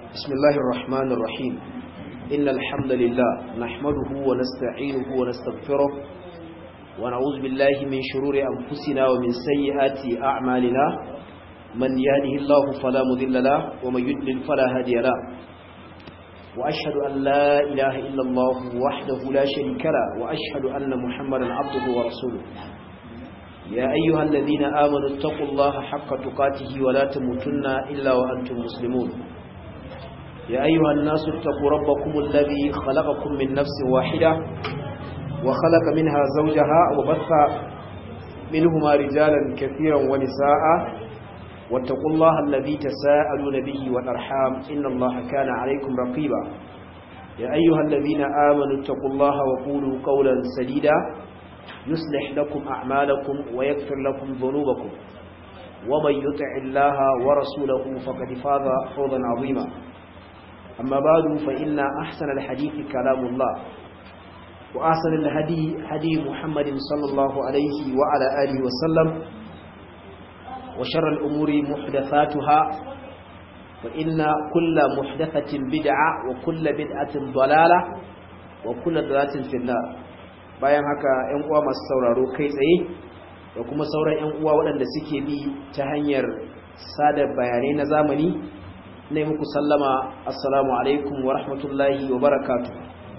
بسم الله الرحمن الرحيم إن الحمد لله نحمده ونستعينه ونستغفره ونعوذ بالله من شرور أنفسنا ومن سيئات أعمالنا من يهده الله فلا مذل له ومن يدلل فلا هادي له وأشهد أن لا إله إلا الله وحده لا شريك له وأشهد أن محمدا عبده ورسوله يا أيها الذين آمنوا اتقوا الله حق تقاته ولا تموتن إلا وأنتم مسلمون يا أيها الناس اتقوا ربكم الذي خلقكم من نفس واحدة وخلق منها زوجها وبث منهما رجالا كثيرا ونساء واتقوا الله الذي تساءلون به والأرحام إن الله كان عليكم رقيبا يا أيها الذين آمنوا اتقوا الله وقولوا قولا سديدا يصلح لكم أعمالكم ويغفر لكم ذنوبكم ومن يطع الله ورسوله فقد فاز فوزا عظيما أما بعد فإن أحسن الحديث كلام الله وأحسن الهدي هدي محمد صلى الله عليه وعلى آله وسلم وشر الأمور محدثاتها فإن كل محدثة بدعة وكل بدعة ضلالة وكل ضلالة في النار bayan haka ‘yan uwa masu sauraro kai tsaye da kuma sauran ‘yan uwa waɗanda suke bi ta hanyar sada bayanai na zamani na muku sallama assalamu alaikum wa rahmatullahi wa barakatu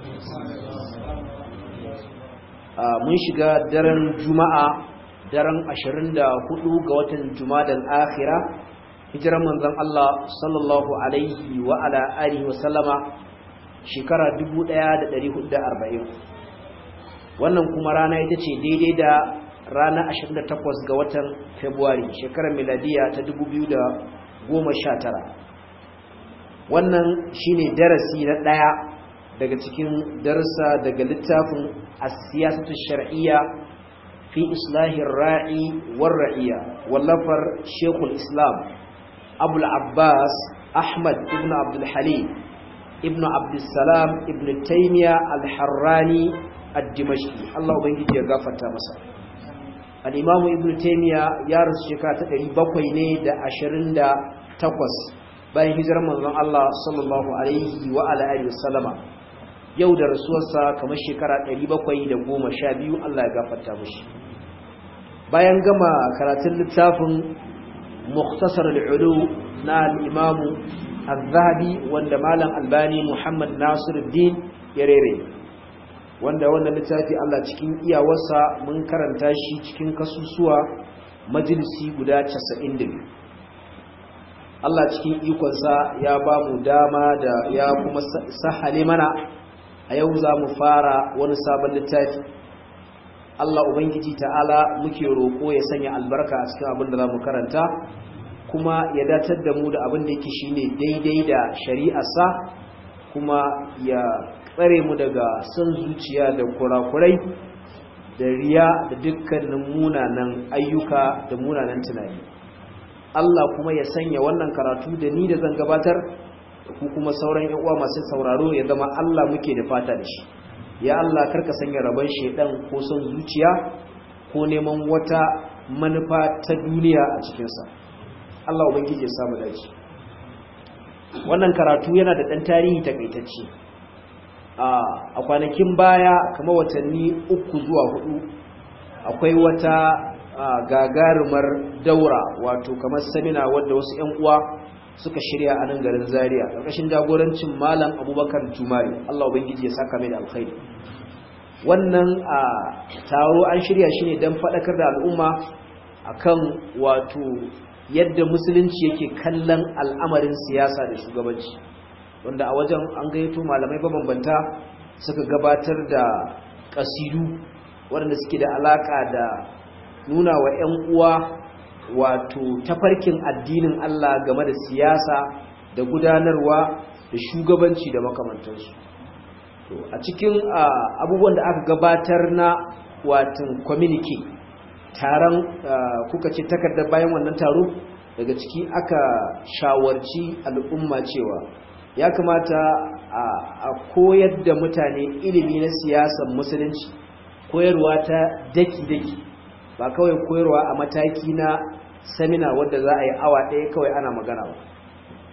mun shiga daren juma'a daren 24 ga watan jumadan akhira hijiran manzon Allah sallallahu alaihi wa ala alihi wa sallama shekara 1440 wannan kuma rana ita ce daidai da rana 28 ga watan February shekarar miladiya ta 2019 wannan shine darasi na daya daga cikin darasa daga littafin as-siyasatu shar'iyya fi islahir ra'i war ra'iyya wallafar Sheikhul Islam Abul Abbas Ahmad ibn Abdul Halim ibn Abdul Salam ibn Taymiyyah al-Harrani ad-Dimashqi Allah ubangiji ya gafarta masa al-Imam Ibn Taymiyyah ya rasu shekara ta 700 ne da 28 bayan hijirar manzon Allah sallallahu alaihi wa ala alihi wasallama yau da rasuwarsa kamar shekara 712 Allah ya gafarta mishi bayan gama karatun littafin Mukhtasar al-Ulu na al-Imam Az-Zahabi wanda Malam Albani Muhammad Nasiruddin ya rere wanda wannan littafi Allah cikin iyawarsa mun karanta shi cikin kasusuwa majalisi guda 92 Allah cikin ikonsa ya ba mu dama da ya kuma sahale mana a yau za mu fara wani sabon littafi Allah Ubangiji ta'ala muke roƙo ya sanya albarka a cikin abin da za mu karanta kuma ya datar da mu da abin da yake shine daidai da shari'arsa kuma ya tsare mu daga son zuciya da kurakurai da riya da dukkanin munanan ayyuka da munanan tunani Allah kuma ya sanya wannan karatu da ni da zan gabatar da ku kuma sauran yan uwa masu sauraro ya zama Allah muke da fata da shi ya Allah karka sanya rabon shedan ko son zuciya ko neman wata manufa ta duniya a cikinsa Allah ubangiji ya samu dace wannan karatu yana da ɗan tarihi takaitacce a kwanakin baya kamar watanni uku zuwa hudu akwai wata gagarumar daura wato kamar samina wadda wasu 'yan uwa suka shirya a nan garin zaria ƙarƙashin jagorancin malam abubakar jumari allah ubangiji ya saka mai da alkhairi wannan a taro an shirya shi ne don faɗakar da al'umma akan wato yadda musulunci yake kallon al'amarin siyasa da shugabanci wanda a wajen an gayyato malamai mabambanta suka gabatar da kasidu waɗanda suke da alaka da nuna wa 'yan uwa wato tafarkin addinin Allah game da siyasa da gudanarwa da shugabanci da makamantansu to a cikin abubuwan da aka gabatar na watan communique taron kuka ce takardar bayan wannan taro daga ciki aka shawarci al'umma cewa ya kamata a koyar da mutane ilimi na siyasar musulunci koyarwa ta daki-daki ba kawai koyarwa a mataki na samina wadda za a yi awa ɗaya kawai ana magana ba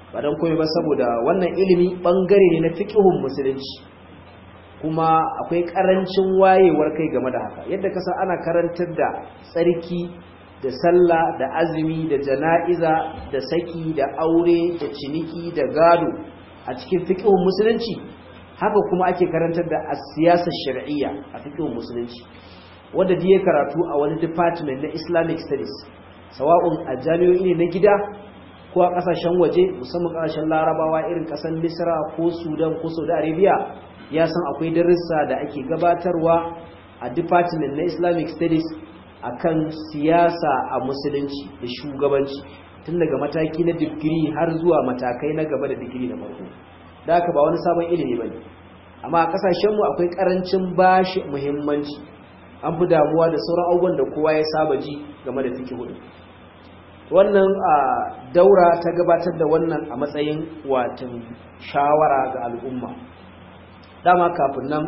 ba don komai ba saboda wannan ilimi bangare ne na fiqhun musulunci kuma akwai karancin wayewar kai game da haka yadda kasa ana karantar da tsarki da sallah da azumi da jana'iza da saki da aure da ciniki da gado a cikin fiqhun musulunci haka kuma ake karantar da siyasar shar'iyya a fiqhun musulunci wanda da ya karatu a wani department na Islamic studies sawa'un a jami'o'i ne na gida ko a kasashen waje musamman kasashen larabawa irin kasar misra ko sudan ko saudi arabia ya san akwai darussa da ake gabatarwa a department na islamic studies akan siyasa a musulunci da shugabanci tun daga mataki na digiri har zuwa matakai na gaba da digiri na farko da haka ba wani sabon ilimi ba ne amma a kasashenmu akwai karancin bashi muhimmanci an fi damuwa da sauran abubuwan da kowa ya saba ji game da fiki hudu wannan a daura ta gabatar da wannan a matsayin watan shawara ga al'umma dama kafin nan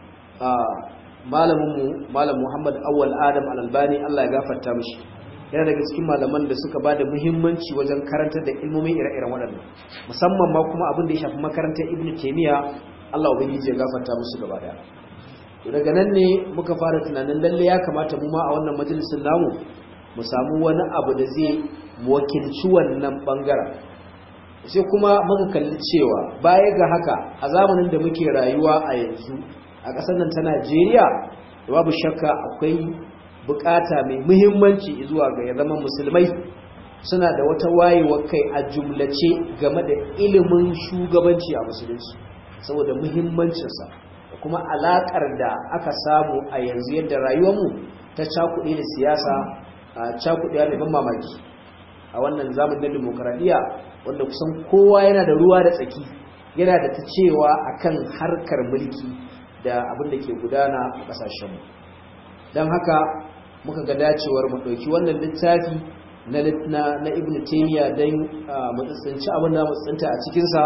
malaminmu malam muhammad awwal adam al'albani allah ya gafarta mishi yana daga cikin malaman da suka ba da muhimmanci wajen karantar da ilmomin ire-iren waɗannan musamman ma kuma abin da ya shafi makarantar ibn taimiyya allah ubangiji ya gafarta musu gaba daya daga nan ne muka fara tunanin lalle ya kamata mu ma a wannan majalisin namu mu samu wani abu da zai wakilci wannan bangaren sai kuma muka kalli cewa baya ga haka a zamanin da muke rayuwa a yanzu a ƙasar nan ta Najeriya babu shakka akwai bukata mai muhimmanci zuwa ga ya zama musulmai suna da wata wayewar kai a jumlace game da ilimin shugabanci a musulunci saboda muhimmancinsa da kuma alakar da aka samu a yanzu yadda rayuwarmu ta cakuɗe da siyasa a cakuɗe da ban mamaki a wannan zamanin na demokaradiyya wanda kusan kowa yana da ruwa da tsaki yana da ta cewa akan harkar mulki da abin da ke gudana a ƙasashenmu don haka muka ga dacewar mu ɗauki wannan littafi na ibn taymiya don mu tsintsinci abin da mu tsinta a cikinsa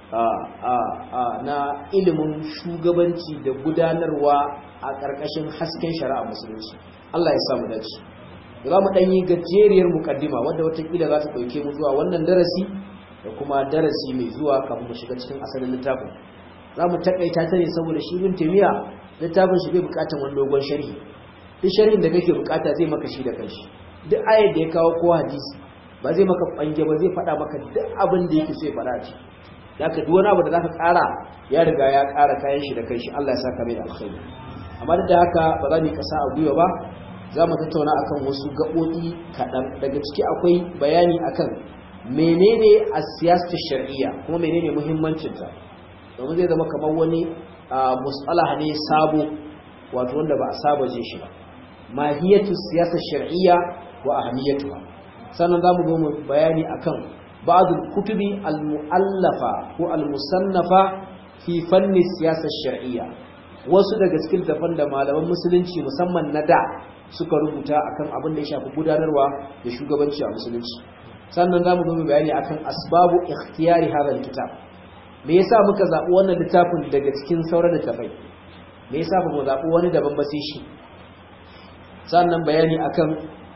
na ilimin shugabanci da gudanarwa a ƙarƙashin hasken shari'a musulunci Allah ya samu dace za mu ɗanyi gajeriyar mukaddima wadda watakila za ta ɗauke mu zuwa wannan darasi da kuma darasi mai zuwa kafin mu shiga cikin asalin littafin za mu taƙaita ta ne saboda shi bin taimiya littafin shi bai buƙatar wani dogon sharhi duk sharhin da kake buƙata zai maka shi da kanshi duk ayar da ya kawo ko hadisi ba zai maka ɓange ba zai faɗa maka duk abin da yake so ya faɗa a ciki zaka duk wani abu da zaka ƙara ya riga ya ƙara kayan shi da kai shi Allah ya saka mai da alkhairi amma duk da haka ba za mu kasa a gwiwa ba za mu tattauna akan wasu gaɓoɓi kaɗan daga ciki akwai bayani akan menene a siyasar shar'iyya kuma menene muhimmancinta domin zai zama kamar wani musalaha ne sabo wato wanda ba a saba je shi ba mahiyatu siyasar shar'iyya wa ahamiyatuha sannan za mu zo mu bayani akan بعض الكتب المؤلفة والمصنفة في فن السياسة الشرعية wasu daga cikin tafan da malaman musulunci musamman na da suka rubuta akan abin da ya shafi gudanarwa da shugabanci a musulunci sannan zamu zo bayani akan asbabu ikhtiyari hadha alkitab me yasa muka zabi wannan littafin daga cikin sauran littafai me yasa ba mu zabi wani daban ba sai shi sannan bayani akan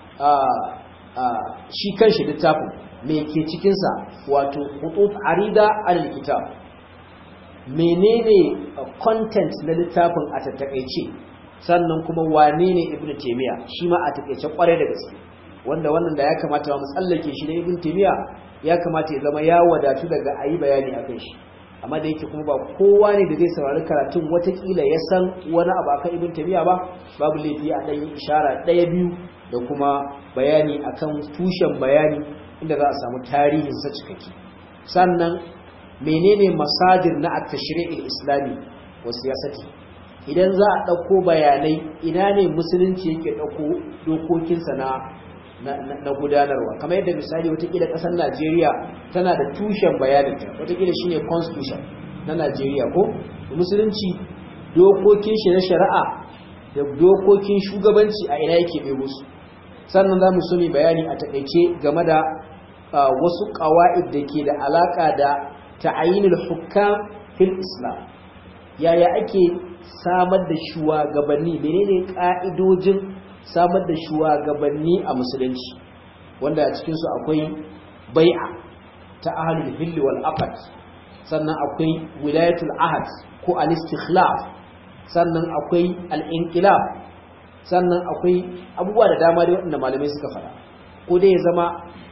shi kanshi littafin me ke cikinsa wato hutut arida alal kitab menene content na littafin a tattakaice sannan kuma wane ne ibn taymiya shi ma a takaice kwarai da gaske wanda wannan da ya kamata mu tsallake shi da ibn taymiya ya kamata ya zama ya wadatu daga ayi bayani akan shi amma da yake kuma ba kowa ne da zai saurari karatun watakila ya san wani abu akan ibn taymiya ba babu laifi a ɗan ishara ɗaya biyu da kuma bayani akan tushen bayani inda za a samu tarihin sa cikakke sannan menene masadir na at-tashri'il islami wa siyasati idan za a dauko bayanai ina ne musulunci yake dauko dokokinsa na na gudanarwa kamar yadda misali watakila kasar Najeriya tana da tushen bayanin ta watakila shine constitution na Najeriya ko musulunci dokokin shi na shari'a da dokokin shugabanci a ina yake bai musu sannan za mu so mu bayani a takaice game da wasu ƙawa'id da ke da alaƙa da ta'ayinul hukam fil islam yaya ake samar da shugabanni menene ƙa'idojin samar da shugabanni a musulunci wanda a cikinsu akwai bai'a ta ahlul hill wal aqd sannan akwai wilayatul ahad ko al-istikhlaf sannan akwai al-inqilab sannan akwai abubuwa da dama dai waɗanda malamai suka fara ko dai ya zama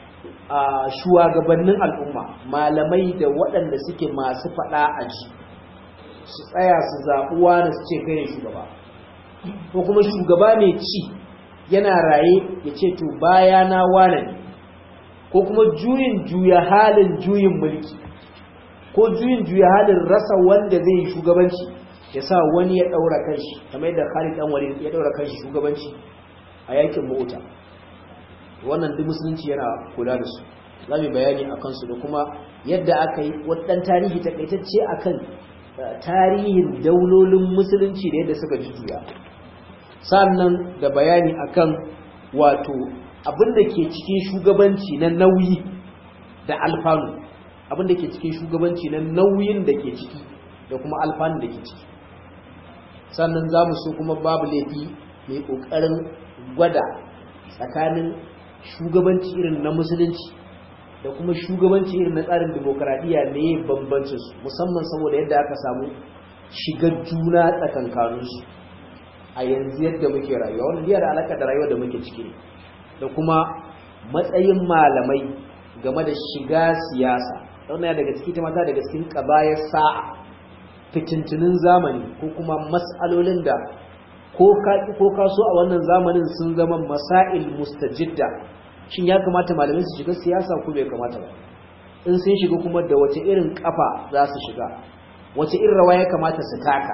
shugabannin al'umma malamai da waɗanda suke masu faɗa a ji su tsaya su zaɓuwa na su ce kai shugaba ko kuma shugaba mai ci yana raye ya ce to baya na wane ne ko kuma juyin juya halin juyin mulki ko juyin juya halin rasa wanda zai yi shugabanci ya sa wani ya ɗaura kanshi kamar yadda Khalid dan Walid ya ɗaura kanshi shugabanci a yakin Mu'ta wannan duk musulunci yana kula da su za mu bayani akan su da kuma yadda aka yi wadan tarihi takaitacce akan tarihin daulolin musulunci da yadda suka juya sannan da bayani akan wato abin da ke cikin shugabanci na nauyi da alfanu abin da ke cikin shugabanci na nauyin da ke ciki da kuma alfanu da ke ciki sannan za mu so kuma babu laifi mai ƙoƙarin gwada tsakanin shugabanci irin na musulunci da kuma shugabanci irin na tsarin demokaradiyya ne bambancinsu musamman saboda yadda aka samu shigar juna tsakankaninsu a yanzu yadda muke rayuwa wanda biya da alaƙa da rayuwa da muke ciki ne da kuma matsayin malamai game da shiga siyasa wannan daga ciki ta mata daga cikin ƙabayar sa'a fitintunin zamani ko kuma mas'alolin da ko kaki ko kaso a wannan zamanin sun zama masail mustajidda shin ya kamata malamai su shiga siyasa ko bai kamata ba in sun shiga kuma da wace irin kafa za su shiga wace irin rawa ya kamata su taka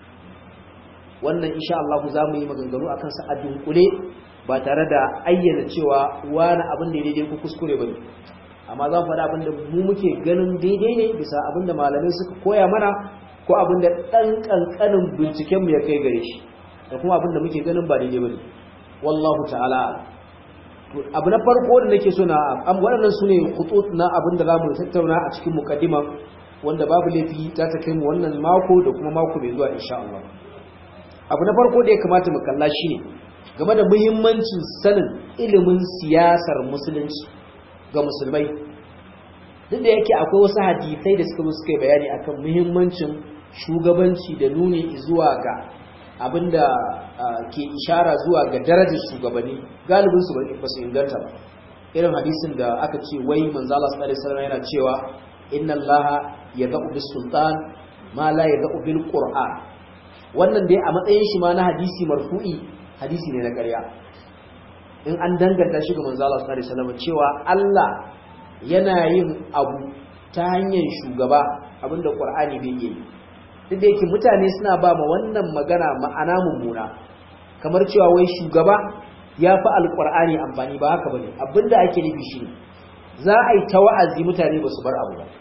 wannan insha Allah za mu yi maganganu akan sa a dunkule ba tare da ayyana cewa wani abin da daidai ko kuskure bane amma za mu faɗa abin da mu muke ganin daidai ne bisa abin da malamai suka koya mana ko abin da ɗan ƙanƙanin bincikenmu ya kai gare shi da kuma abin da muke ganin ba daidai bane wallahu ta'ala abu na farko da nake so na waɗannan su ne hutut na abin da za mu tattauna a cikin mukaddima wanda babu laifi ta ta kai mu wannan mako da kuma mako mai zuwa insha Allah abu na farko da ya kamata mu kalla shine game da muhimmancin sanin ilimin siyasar musulunci ga musulmai duk da yake akwai wasu hadisai da suka suka bayani akan muhimmancin shugabanci da nuni zuwa ga abinda ke ishara zuwa ga darajar shugabanni galibin su ba su inganta ba irin hadisin da aka ce wai manzo Allah sallallahu alaihi wasallam yana cewa inna Allah yad'u bis sultan ma la yad'u bil qur'an wannan dai a matsayin shi ma na hadisi marfu'i hadisi ne na ƙarya in an danganta shi ga manzo Allah sallallahu alaihi wasallam cewa Allah yana yin abu ta hanyar shugaba abinda qur'ani bai yi duk da yake mutane suna ba ma wannan magana ma'ana mummuna kamar cewa wai shugaba ya fi alqur'ani amfani ba haka bane abinda ake nufi shi za a yi ta wa'azi mutane ba su bar abu ba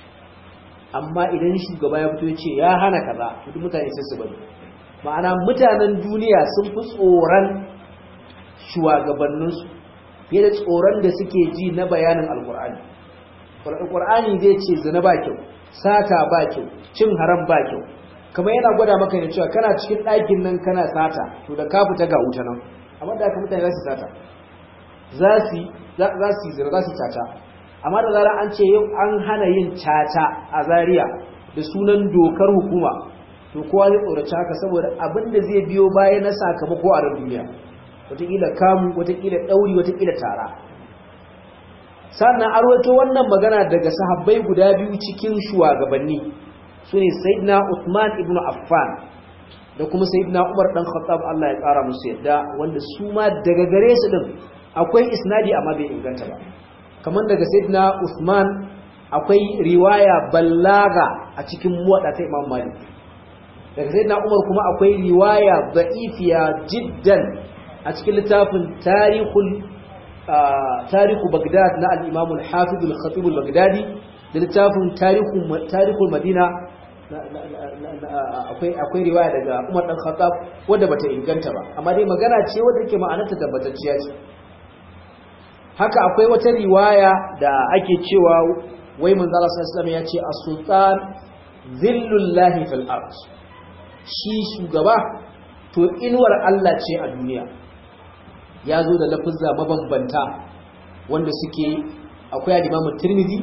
amma idan shugaba ya fito ya ce ya hana kaza duk mutane sai su bari ma'ana mutanen duniya sun fi tsoron shugabanninsu fiye da tsoron da suke ji na bayanin alkur'ani alkur'ani zai ce zina ba kyau sata ba kyau cin haram ba kyau kamar yana gwada maka ne cewa kana cikin ɗakin nan kana sata to da ka fita ga wuta nan amma da aka mutane za su sata za su za su zina za su sata amma da zarar an ce yau an hana yin caca a Zariya da sunan dokar hukuma to kowa zai tsoraci haka saboda abin da zai biyo baya na sakamako a ran duniya wataƙila kamu wataƙila ɗauri wataƙila tara sannan arwato wannan magana daga sahabbai guda biyu cikin shugabanni su ne sayyidina Uthman ibn Affan da kuma sayyidina Umar dan Khattab Allah ya ƙara musu yadda wanda su ma daga gare su din akwai isnadi amma bai inganta ba kamar daga sayyidina Uthman akwai riwaya ballaga a cikin muwadda ta Imam Malik daga sayyidina Umar kuma akwai riwaya da'ifiya jiddan a cikin littafin tarihul tarihu Baghdad na al-Imam al-Hafiz al-Khatib al-Baghdadi da littafin tarihul Madina akwai akwai riwaya daga Umar dan Khattab wanda bata inganta ba amma dai magana ce wanda yake ma'anarta tabbatacciya ce haka akwai wata riwaya da ake cewa wai manzo Allah sallallahu alaihi ya ce as-sultan zillullahi fil ard shi shugaba to inuwar Allah ce a duniya ya zo da lafuzza mabambanta wanda suke akwai al-Imam Tirmidhi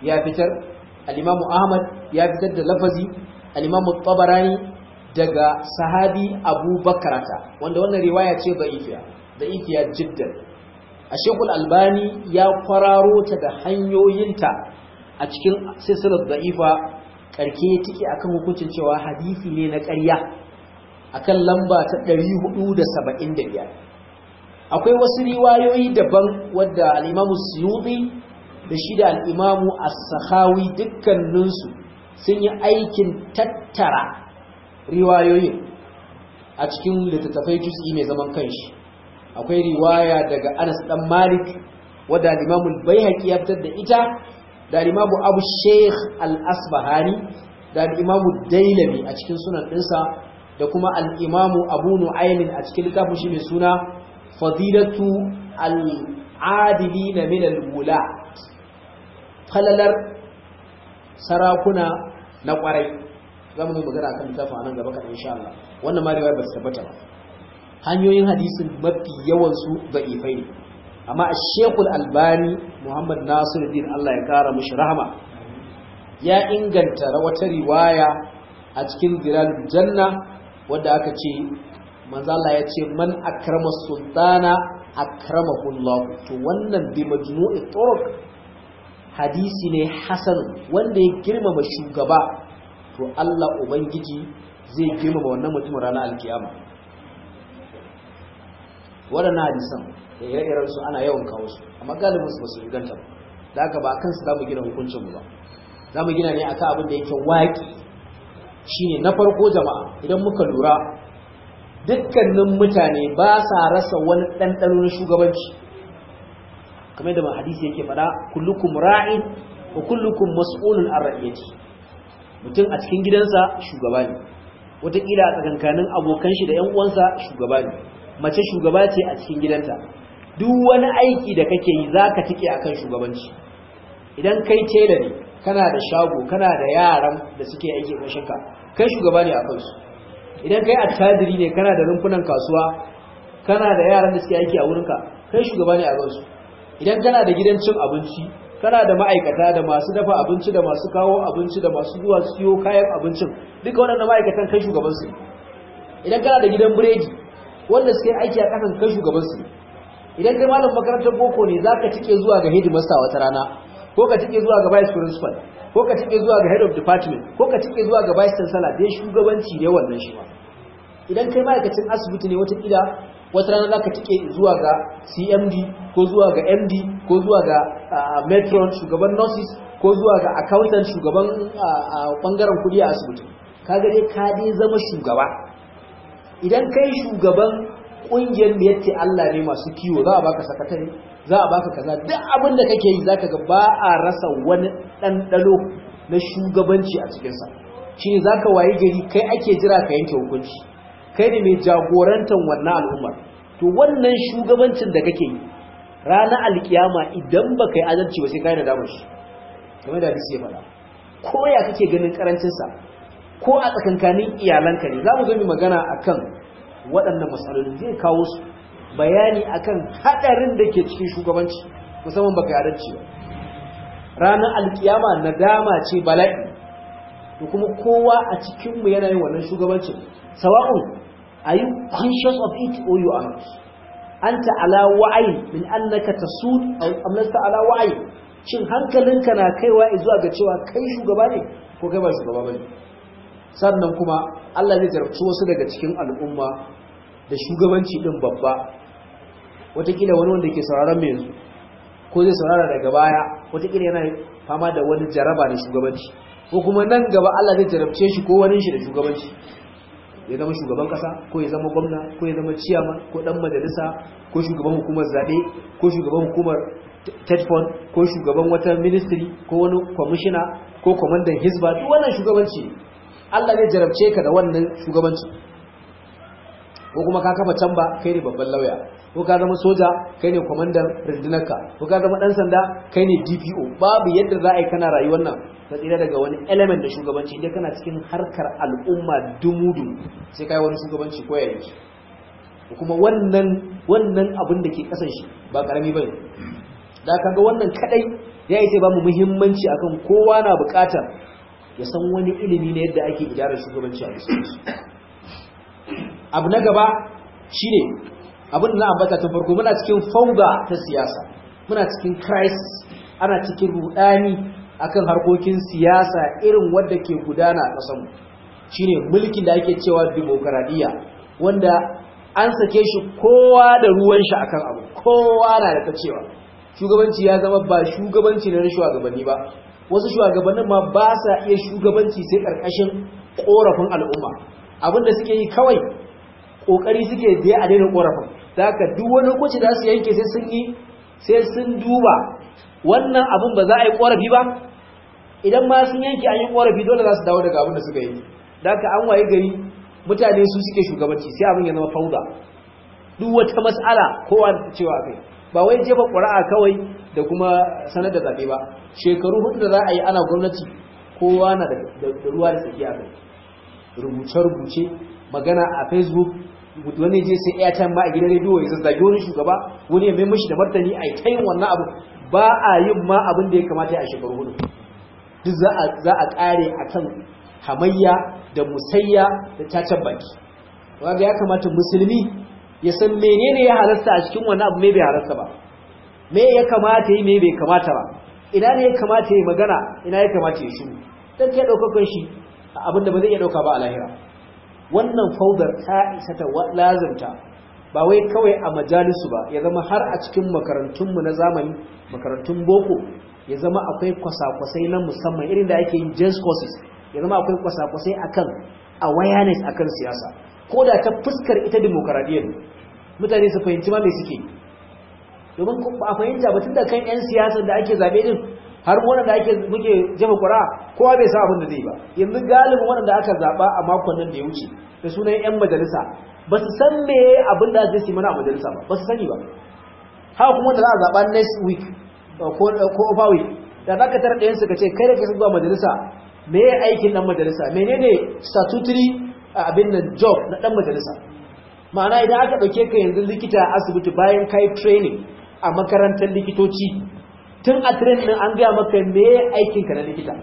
ya fitar al-Imam Ahmad ya fitar da lafazi al-Imam Tabarani daga sahabi Abu Bakrata wanda wannan riwaya ce da'ifiya da'ifiya jiddan a Sheikhul Albani ya kwararo ta da hanyoyinta a cikin silsilar da'ifa karke tike akan hukuncin cewa hadisi ne na ƙarya akan lamba ta 475 akwai wasu riwayoyi daban wadda al-Imam Suyuti da shi da al-Imam As-Sakhawi dukkaninsu sun yi aikin tattara riwayoyin a cikin littattafai juz'i mai zaman kanshi akwai riwaya daga Anas dan Malik wadda al-Imam al-Baihaqi ya fitar da ita da al-Imam Abu Sheikh al-Asbahani da al-Imam Dailami a cikin sunan dinsa da kuma al-Imam Abu Nu'aym a cikin littafin shi mai suna Fadilatu al-Adilin min al-Wula falalar sarakuna na kwarai zamu yi magana akan littafin anan gaba kan insha Allah wannan ma riwaya ba ta tabbata ba hanyoyin hadisin mafi yawansu da'ifai ne amma a shekul albani muhammad nasiruddin allah ya kara mashi rahama ya inganta wata riwaya a cikin zilalul janna wadda aka ce manzala ya ce man akrama sultana akramahu allah to wannan bi majmu'i turuq hadisi ne hasan wanda ya girmama shugaba to allah ubangiji zai girmama wannan mutumin ranar alkiyama waɗannan hadisan da ire-iren su ana yawan kawo su amma galibin su ba su inganta ba da haka ba kansu za mu gina hukuncin mu ba za mu gina ne akan abin da yake waƙi shine na farko jama'a idan muka lura dukkanin mutane ba sa rasa wani ɗanɗano na shugabanci kamar yadda hadisi yake faɗa kullukum ra'in wa kullukum mas'ulun an ra'iyati mutum a cikin gidansa shugaba ne wataƙila a tsakankanin abokan shi da 'yan uwansa shugaba ne mace shugaba ce a cikin gidanta duk wani aiki da kake yi za ka tike a kan shugabanci idan kai tela ne kana da shago kana da yaran da suke aiki ƙashinka kai shugaba ne a kansu idan kai attajiri ne kana da rumfunan kasuwa kana da yaran da suke aiki a wurinka kai shugaba ne a kansu idan kana da gidan cin abinci kana da ma'aikata da masu dafa abinci da masu kawo abinci da masu zuwa siyo kayan abincin duka waɗannan ma'aikatan kai shugabansu idan kana da gidan biredi wanda suke aiki a kasan kai shugabansu idan kai malam makarantar boko ne za ka tike zuwa ga headmaster wata rana ko ka tike zuwa ga vice principal ko ka tike zuwa ga head of department ko ka tike zuwa ga vice chancellor dai shugabanci ne wannan shi ma idan kai ma'aikacin asibiti ne wata kila wata rana za ka tike zuwa ga cmd ko zuwa ga md ko zuwa ga matron shugaban nurses ko zuwa ga accountant shugaban bangaren kudi a asibiti ka dai ka dai zama shugaba idan kai shugaban kungiyar da yace Allah ne masu kiwo za a baka sakatare za a baka kaza duk abin da kake yi zaka ga ba a rasa wani ɗanɗano na shugabanci a cikin sa shine zaka waye gari kai ake jira ka yanke hukunci kai ne mai jagorantar wannan al'ummar to wannan shugabancin da kake yi ranar alkiyama idan baka yi adalci ba sai kai da damar shi kamar da hadisi ya faɗa ko ya kake ganin karancin sa ko a tsakankanin iyalanka ne za mu zo mu magana akan waɗannan matsaloli zai kawo su bayani akan haɗarin da ke cikin shugabanci musamman baka adalci ba ranar alkiyama nadama ce bala'i to kuma kowa a cikinmu yana yin wannan shugabancin sawa'un are you conscious of it or you are not anta ala wa'ayi min annaka tasud aw amlasta ala wa'ayi shin hankalinka na kaiwa zuwa ga cewa kai shugaba ne ko kai ba shugaba bane sannan kuma Allah zai jarabci wasu daga cikin al'umma da shugabanci din babba watakila wani wanda ke sauraron mai yanzu ko zai saurara daga baya watakila yana fama da wani jaraba da shugabanci ko kuma nan gaba Allah zai jarabce shi ko wani shi da shugabanci ya zama shugaban kasa ko ya zama gwamna ko ya zama ciyaman ko dan majalisa ko shugaban hukumar zabe ko shugaban hukumar tetfon ko shugaban wata ministry ko wani kwamishina ko kwamandan hisba duk wannan shugabanci Allah zai jarabce ka da wannan shugabanci ko kuma ka kafa can ba kai ne babban lauya ko ka zama soja kai ne kwamandan rundunarka ko ka zama dan sanda kai ne DPO babu yadda za a yi kana rayuwar nan ka tsira daga wani element da shugabanci idan kana cikin harkar al'umma dumudu sai kai wani shugabanci ko ya yi kuma wannan wannan abin da ke kasan shi ba karami bane da kaga wannan kadai ya yi ba mu muhimmanci akan kowa na buƙatar ya san wani ilimi na yadda ake idarar shugabanci a musulunci abu na gaba shine abin da na ambata tun farko muna cikin fauda ta siyasa muna cikin crisis ana cikin rudani akan harkokin siyasa irin wadda ke gudana a ƙasarmu shine mulkin da ake cewa demokaradiyya wanda an sake shi kowa da ruwan shi akan abu kowa na da ta cewa shugabanci ya zama ba shugabanci na shugabanni ba wasu shugabannin ma ba sa iya shugabanci sai ƙarƙashin ƙorafin al'umma abinda suke yi kawai ƙoƙari suke je a daina ƙorafin da haka duk wani hukunci da su yanke sai sun yi sai sun duba wannan abin ba za a yi ƙorafi ba idan ma sun yanke an yi ƙorafi dole za su dawo daga abin da suka yi da haka an waye gari mutane su suke shugabanci sai abin ya zama fauda duk wata mas'ala kowa cewa kai ba wai jefa ƙura'a kawai da kuma sanar da zaɓe ba shekaru hudu da za a yi ana gwamnati kowa na da ruwa da tsakiya kai rubuce-rubuce magana a facebook wani je sai airtime ma a gidan rediyo ya zazzage wani shugaba wani ya mai mashi da martani a yi ta yin wannan abu ba a yin ma abin da ya kamata a shekaru hudu duk za a ƙare a kan hamayya da musayya da cacen baki wanda ya kamata musulmi ya san menene ya halasta a cikin wannan abu mai bai halasta ba me ya kamata yi me bai kamata ba ina ne ya kamata yi magana ina ya kamata ya shiru dan kai daukakon shi abinda ba zai iya dauka ba a lahira wannan faudar ta isa ta lazimta ba wai kawai a majalisu ba ya zama har a cikin makarantunmu na zamani makarantun boko ya zama akwai kwasa-kwasai na musamman irin da ake yin jazz courses ya zama akwai kwasa-kwasai akan awareness akan siyasa ko da ta fuskar ita demokaradiyyar mutane su fahimci ma me suke domin ba a fahimta ba tunda kan 'yan siyasa da ake zaɓe din har wanda ake muke jefa ƙura kowa bai sa abin da zai ba yanzu galibin wanda aka zaɓa a makon nan da ya wuce da sunan 'yan majalisa ba su san me abin da zai mana a majalisa ba ba su sani ba haka kuma da za a zaɓa next week ko over week da za ka tara ɗayan su ka ce kai da ka zuwa majalisa me ya aikin ɗan majalisa menene statutory abin nan job na ɗan majalisa ma'ana idan aka ɗauke ka yanzu likita a asibiti bayan kai training a makarantar likitoci tun a training an gaya maka me aikinka na likita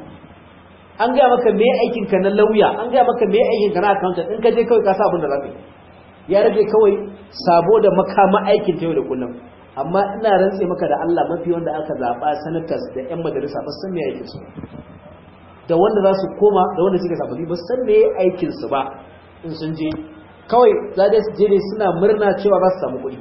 an gaya maka me aikinka na lauya an gaya maka me aikinka na accountant in ka je kawai ka sa abin da za ka yi ya rage kawai sabo da makama aikin ta yau da kullum amma ina rantse maka da Allah mafi wanda aka zaɓa senators da 'yan majalisa ba san me aikin su da wanda za su koma da wanda suke sabbi ba san me aikin su ba in sun je kawai za da su je ne suna murna cewa za su samu kuɗi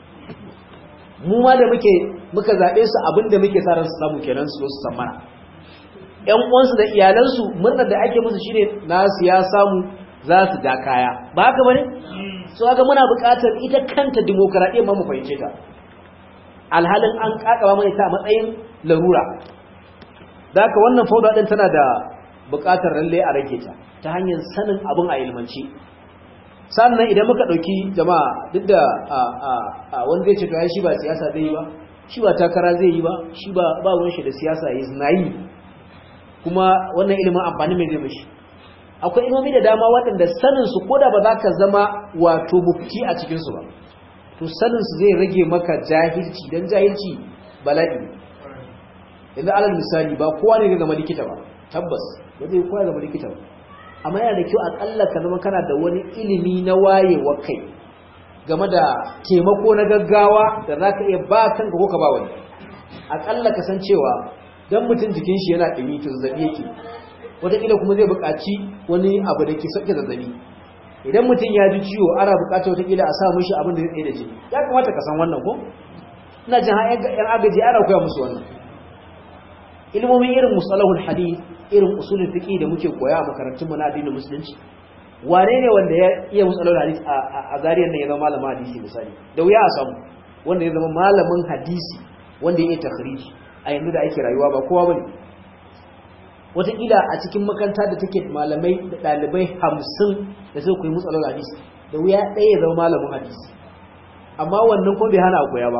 mu ma da muke muka zaɓe su abin da muke sa ran su samu kenan su su san mana ƴan uwansu da iyalansu murnar da ake musu shine nasu ya samu za su ja kaya ba haka bane so haka muna buƙatar ita kanta demokaradiyya ma mu fahimce ta alhalin an kakaba mana ta a matsayin larura da haka wannan fauda din tana da buƙatar lalle a rage ta ta hanyar sanin abin a ilmanci sannan idan muka ɗauki jama'a duk da wani zai ce to ya shi ba siyasa zai yi ba shi ba takara zai yi ba shi ba ba ruwan shi da siyasa yi na yi kuma wannan ilimin amfani mai zai mashi akwai ilmomi da dama waɗanda sanin su koda ba za ka zama wato mufti a cikin su ba to sanin su zai rage maka jahilci dan jahilci bala'i yanzu alal misali ba kowa ne zai zama likita ba tabbas ba zai kowa zama likita ba amma yana da kyau akalla ka zama kana da wani ilimi na wayewa kai game da taimako na gaggawa da za ka iya ba kanka ko ka ba wani akalla ka san cewa don mutum jikin shi yana ɗumi to zazzabi yake wataƙila kuma zai buƙaci wani abu da ke sauke zazzabi idan mutum ya ji ciwo ana buƙatar wataƙila a sa mishi abin da zai tsaye da jini ya kamata ka san wannan ko ina jin yan agaji ana koya musu wannan ilmomin irin musalahul hadith irin usulul fiqh da muke koya a makarantun mu na addinin musulunci wane ne wanda ya iya musalahul hadith a zariyar nan ya zama malamin hadisi misali da wuya a samu wanda ya zama malamin hadisi wanda ya iya takhriji a yanzu da ake rayuwa ba kowa bane wataƙila a cikin makaranta da take malamai da ɗalibai hamsin da suka koyi musalahul hadisi da wuya ɗaya ya zama malamin hadisi amma wannan kuma bai hana a koya ba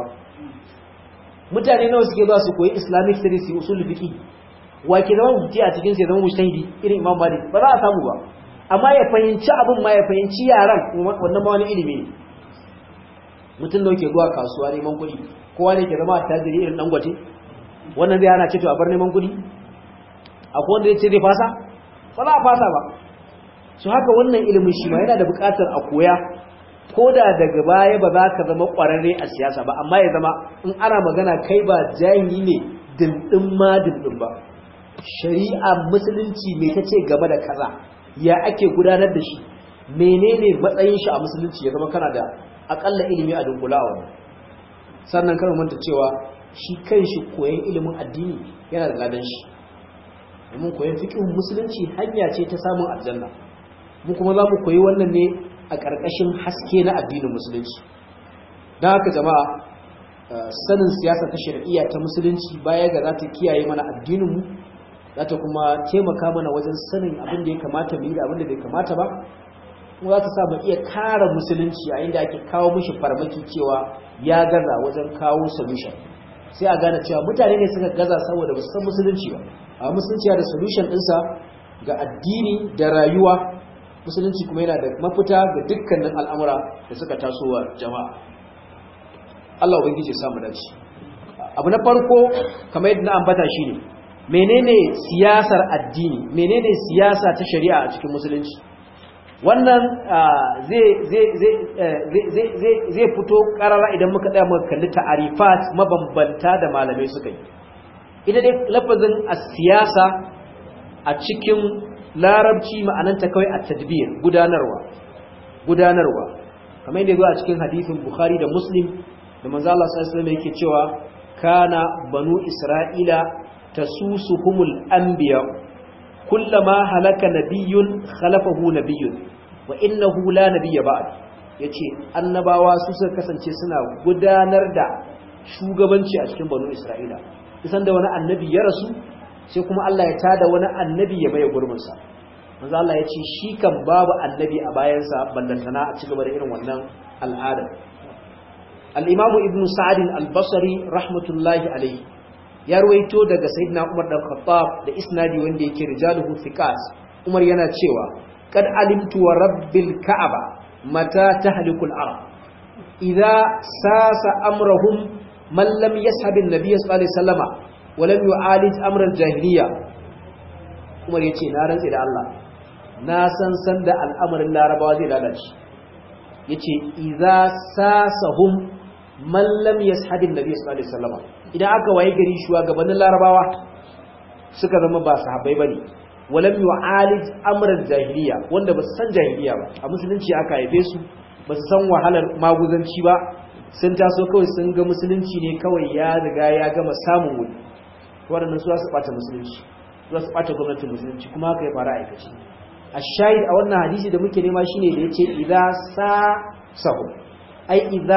mutane nawa suke ba su koyi islamic studies usul fiqi wa ke zama mufti a cikin sai zama mujtahidi irin imam malik ba za a samu ba amma ya fahimci abin ma ya fahimci yaran wannan ma wani ilimi ne mutum da yake zuwa kasuwa neman kuɗi kowa ne ke zama tajiri irin dangote wannan zai hana ce to a bar neman kuɗi akwai wanda ya ce zai fasa ba za a fasa ba su haka wannan ilimin shi ma yana da buƙatar a koya ko da daga baya ba za ka zama ƙwararre a siyasa ba amma ya zama in ana magana kai ba jahili ne dindin ma dindin ba shari'a musulunci mai ta ce game da kaza ya ake gudanar da shi menene matsayin shi a musulunci ya zama kana da akalla ilimi a dunkula a wannan sannan kan manta cewa shi kanshi koyon ilimin addini yana da ladan shi domin koyon fiqhun musulunci hanya ce ta samun aljanna mu kuma za mu koyi wannan ne a ƙarƙashin haske na addinin musulunci don haka jama'a sanin siyasa ta shari'iyya ta musulunci baya ga za ta kiyaye mana addininmu za ta kuma taimaka mana wajen sanin abin da ya kamata mu yi da abin da bai kamata ba kuma za ta sa mu iya kare musulunci a inda ake kawo mishi farmaki cewa ya gaza wajen kawo solution sai a gane cewa mutane ne suka gaza saboda ba su san musulunci ba a musulunci da solution ɗinsa ga addini da rayuwa musulunci kuma yana da mafita ga dukkanin al'amura da suka taso wa jama'a Allah ubangiji ya samu dace abu na farko kamar yadda na ambata shine menene siyasar addini menene siyasa ta shari'a a cikin musulunci wannan zai fito karara idan muka tsaya muka kalli ta'arifat mabambanta da malamai suka yi ita dai lafazin siyasa a cikin larabci ma'ananta kawai a tadbir gudanarwa gudanarwa kamar yadda zuwa a cikin hadithin bukhari da muslim da manzo Allah sallallahu alaihi yake cewa kana banu isra'ila tasusuhumul anbiya kullama halaka nabiyyun khalafahu nabiyyun wa innahu la nabiyya ba'd yace annabawa su suka kasance suna gudanar da shugabanci a cikin banu isra'ila isan da wani annabi ya rasu sai kuma Allah ya tada wani annabi ya maye gurbinsa manzo Allah ya ce shi kan babu annabi a bayansa ballantana a cigaba da irin wannan al'ada al-Imam Ibn Sa'd al-Basri rahmatullahi alayhi ya ruwaito daga Sayyidina Umar dan Khattab da isnadi wanda yake rijaluhu thiqat Umar yana cewa kad alimtu wa rabbil ka'aba mata tahlikul arab idza sasa amrahum man lam yashhab an-nabiy sallallahu alaihi wasallama walam yu'alij amran jahiliya Umar yace na rantsi da Allah na san san da al'amarin larabawa zai lalace yace idza sasahum man lam yashhadin nabiy sallallahu alaihi wasallam idan aka waye gari shugabannin larabawa suka zama ba sahabbai bane walam yu'alij amran jahiliya wanda ba su san jahiliya ba a musulunci aka haife su ba su san wahalar maguzanci ba sun taso kawai sun ga musulunci ne kawai ya riga ya gama samun wuri waɗannan su su ɓata musulunci su su ɓata gwamnatin musulunci kuma haka ya fara aikaci a shahid a wannan hadisi da muke nema shine da ya ce idza sa sahu ai idza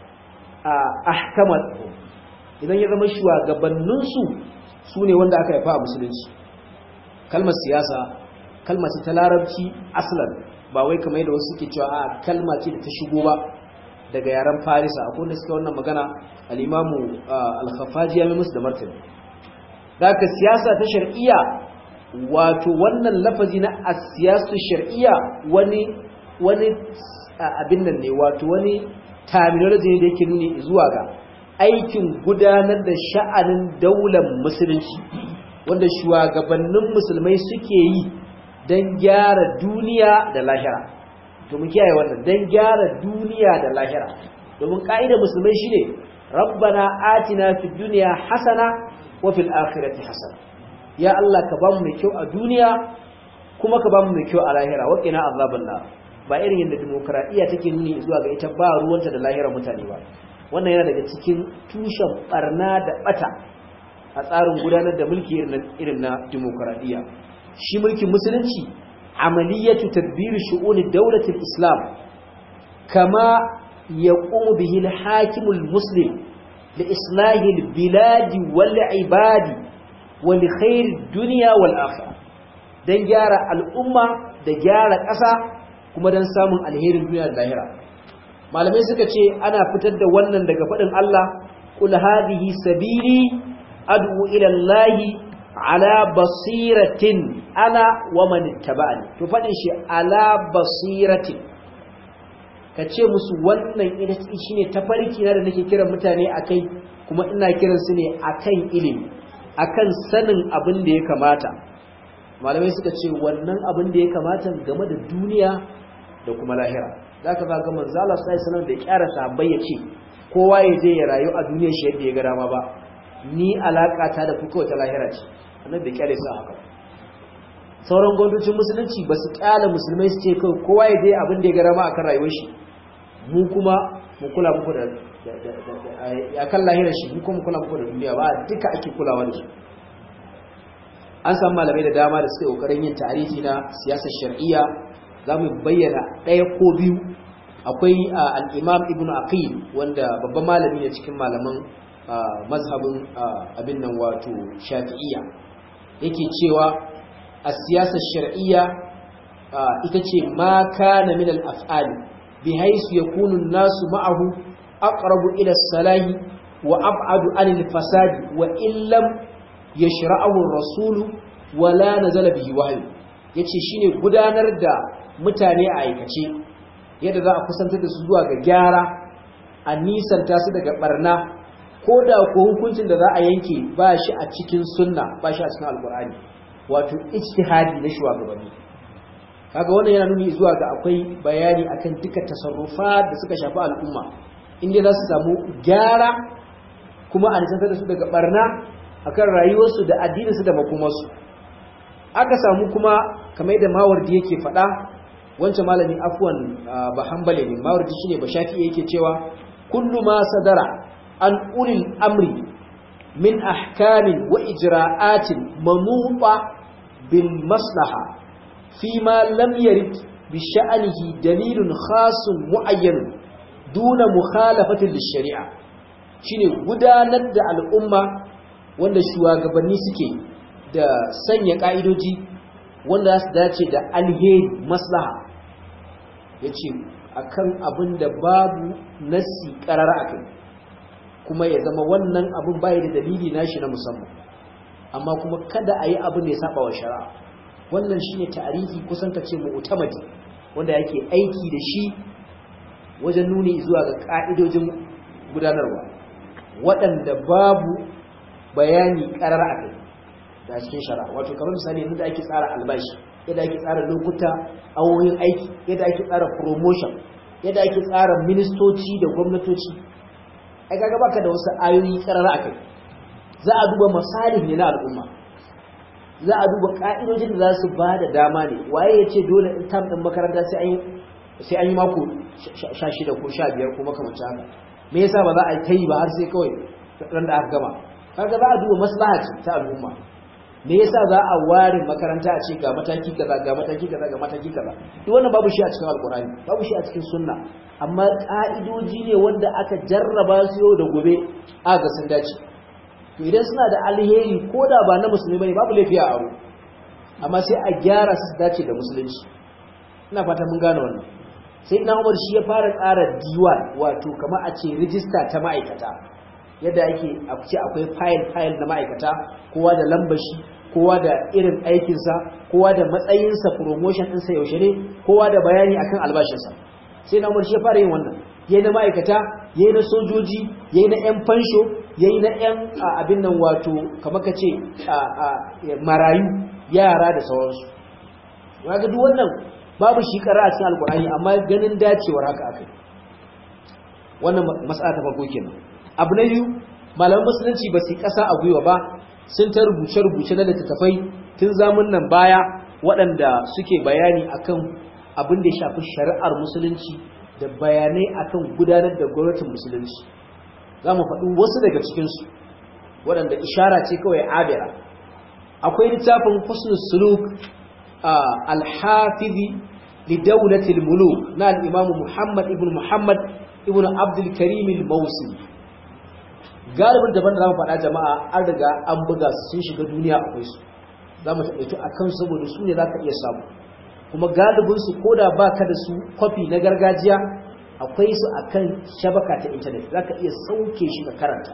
ahkamat idan ya zama shugabanninsu su ne wanda aka haifa a musulunci kalmar siyasa kalma ce ta larabci aslan ba wai kamar yadda wasu suke cewa a kalma ce da ta shigo ba daga yaren farisa akwai wanda suka wannan magana al-imamu al-khafaji ya musu da martani daga siyasa ta shar'iyya wato wannan lafazi na as-siyasatu shar'iyya wani wani abin nan ne wato wani terminology ne da yake nuni zuwa ga aikin gudanar da sha'anin daular musulunci wanda shugabannin musulmai suke yi don gyara duniya da lahira to mu kiyaye wannan don gyara duniya da lahira domin ka'idar musulmai shine rabbana atina fid dunya hasana wa fil akhirati hasana ya Allah ka bamu mai kyau a duniya kuma ka bamu mai kyau a lahira wa qina azaban nar ba irin yadda demokradiya take nuni zuwa ga ita ba ruwanta da lahira mutane ba wannan yana daga cikin tushen barna da bata a tsarin gudanar da mulki irin na demokradiya shi mulkin musulunci amaliyatu tadbir shu'uni dawlatil islam kama yaqumu bihi al-hakim al-muslim li islahi al-bilad wal ibad wa li khair ad-dunya wal akhirah dan gyara al'umma da gyara ƙasa kuma dan samun alherin duniya da lahira malamai suka ce ana fitar da wannan daga faɗin Allah qul hadhihi sabili ad'u ila allahi ala basiratin ana wa man ittaba'ani to fadin shi ala basiratin kace musu wannan ita shine tafarki na da nake kiran mutane akai kuma ina kiran su ne akan ilimi akan sanin abin da ya kamata malamai suka ce wannan abin da ya kamata game da duniya da kuma lahira zaka ga ga manzo Allah sallallahu alaihi wasallam da kyara sahabbai ya ce kowa ya je ya rayu a duniyar shi yadda ya ga dama ba ni alaka ta da kuka ta lahira ce annabi bai kyale sa haka sauran gwamnatocin musulunci ba su kyala musulmai su ce kai kowa ya je abin da ya ga dama akan rayuwar shi mu kuma mu kula muku da ya kan lahirar shi mu kuma mu kula muku da duniya ba duka ake kulawa da su an samu malamai da dama da suka yi kokarin yin tarihi na siyasar shar'iyya za mu bayyana ɗaya ko biyu akwai al'imam ibn aqil wanda babban malami ne cikin malaman mazhabin abin nan wato shafi'iyya yake cewa a siyasar shar'iyya ita ce ma kana min al-af'al bi haisu yakunu an-nasu ma'ahu aqrabu ila as-salahi wa ab'adu 'anil fasadi wa illam yashra'ahu ar-rasul wa la nazala bihi wahyu yace shine gudanar da mutane a aikace yadda za a kusantar da su zuwa ga gyara a nisanta su daga barna ko da ko hukuncin da za a yanke ba shi a cikin sunna ba shi a cikin alkur'ani wato ijtihadi na shugabanni kaga wannan yana nuni zuwa ga akwai bayani akan duka tasarrufa da suka shafi al'umma inda za su samu gyara kuma a nisantar da su daga barna akan rayuwarsu da addininsu da makomarsu aka samu kuma kamar da mawardi yake faɗa wancan malami afwan ba hanbali ne mawardi shine ba shafi yake cewa kullu ma sadara an ulil amri min ahkamin wa ijra'atin manuba bil maslaha fi ma lam yarid bi sha'anihi dalilun khasun muayyan duna mukhalafatin lishari'a shine gudanar da al'umma wanda shugabanni suke da sanya ka'idoji wanda za su dace da alheri maslaha yace akan abin da babu nasi karara akai kuma ya zama wannan abin bai da dalili nashi na musamman amma kuma kada a yi abin da ya saba wa shari'a wannan shine tarihi kusan ka ce mu'tamadi wanda yake aiki da shi wajen nuni zuwa ga ka'idojin gudanarwa waɗanda babu bayani ƙarar a kai da cikin shari'a wato kamar misali yadda ake tsara albashi yadda ake tsara lokuta awoyin aiki yadda ake tsara promotion yadda ake tsara ministoci da gwamnatoci ai kaga baka da wasu ayoyi ƙarar a kai za a duba masalih ne na al'umma za a duba ka'idojin da za su ba da dama ne waye ya ce dole in tam ɗin makaranta sai an yi mako sha shida ko sha biyar ko makamancin haka me yasa ba za a ta yi ba har sai kawai ran da aka gama kaga za a duba maslaha ce ta al'umma me yasa za a ware makaranta a ce ga mataki kaza ga mataki kaza ga mataki kaza duk wannan babu shi a cikin alkurani babu shi a cikin sunna amma ka'idoji ne wanda aka jarraba su yau da gobe aka ga sun dace to idan suna da alheri ko da ba na musulmi bane babu laifi a aro amma sai a gyara su dace da musulunci ina fata mun gane wannan sai na Umar shi ya fara tsara diwan wato kamar a ce rijista ta ma'aikata yadda ake a ce akwai file file na ma'aikata kowa da lambar shi kowa da irin aikinsa kowa da matsayinsa promotion ɗinsa yaushe ne kowa da bayani akan albashinsa sai na Umar shi ya fara yin wannan yayi na ma'aikata yayi na sojoji yayi na yan fansho yayi na yan abin nan wato kamar ka ce marayu yara da sauransu ga duk wannan babu shi kara a cikin alkur'ani amma ganin dacewar haka akai wannan mas'ala ta farko kenan abu na biyu malaman musulunci ba su kasa a gwiwa ba sun ta rubuce-rubuce na littattafai tun zamun nan baya waɗanda suke bayani akan abin da ya shafi shari'ar musulunci da bayanai akan gudanar da gwamnatin musulunci za mu faɗi wasu daga cikinsu waɗanda ishara ce kawai abira akwai littafin husnul suluk alhafizi lidaulatil muluk na al-imam Muhammad ibn Muhammad ibn Abdul Karim al-Mawsili galibin daban da zamu faɗa jama'a an riga an buga su sun shiga duniya akwai su zamu taɓaito akan saboda su ne zaka iya samu kuma galibin su koda baka da su copy na gargajiya akwai su akan shabaka ta internet zaka iya sauke shi ka karanta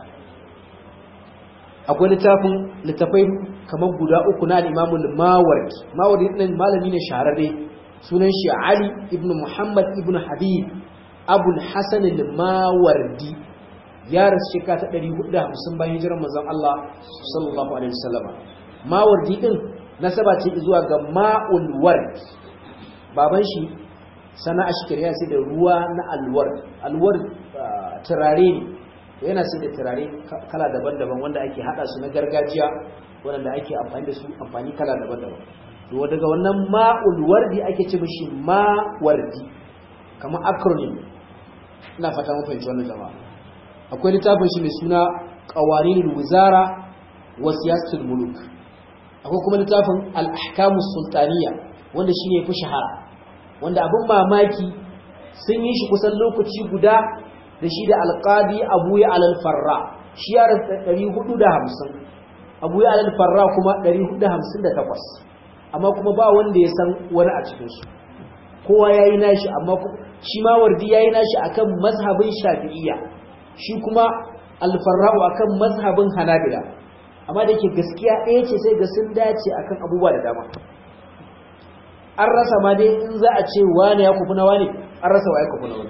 akwai littafin littafai kamar guda uku na al-Imam al-Mawardi Mawardi din malami ne shahararre sunan shi Ali ibn Muhammad ibn Habib Abu al-Hasan al-Mawardi ya rasu shekara ta 450 bayan hijirar manzon Allah sallallahu alaihi wasallam mawardi din nasaba ce zuwa ga ma'ul ward baban shi sana'a shi kariya sai da ruwa na alwar alwar turare ne yana sai da turare kala daban-daban wanda ake hada su na gargajiya wanda ake amfani da su amfani kala daban-daban to daga wannan ma'ul wardi ake ce mishi ma'wardi kamar acronym ina fata mun fahimci wannan jama'a akwai littafin shi mai suna qawaninul wizara wa siyasatul muluk akwai kuma littafin al-ahkamus sultaniya wanda shine fi shahara wanda abin mamaki sun yi shi kusan lokaci guda da shi da alqadi Abu Ya al-Farra shi ya rasa 450 Abu Ya al-Farra kuma 458 amma kuma ba wanda ya san wani a cikin su kowa yayi nashi amma shi ma wardi yayi nashi akan mazhabin Shafi'iyya shi kuma al-Farra'u akan mazhabin Hanabila amma da yake gaskiya ɗaya ce sai ga sun dace akan abubuwa da dama an rasa ma dai in za a ce wane ya kufi na wane an rasa wa ya kufi na wani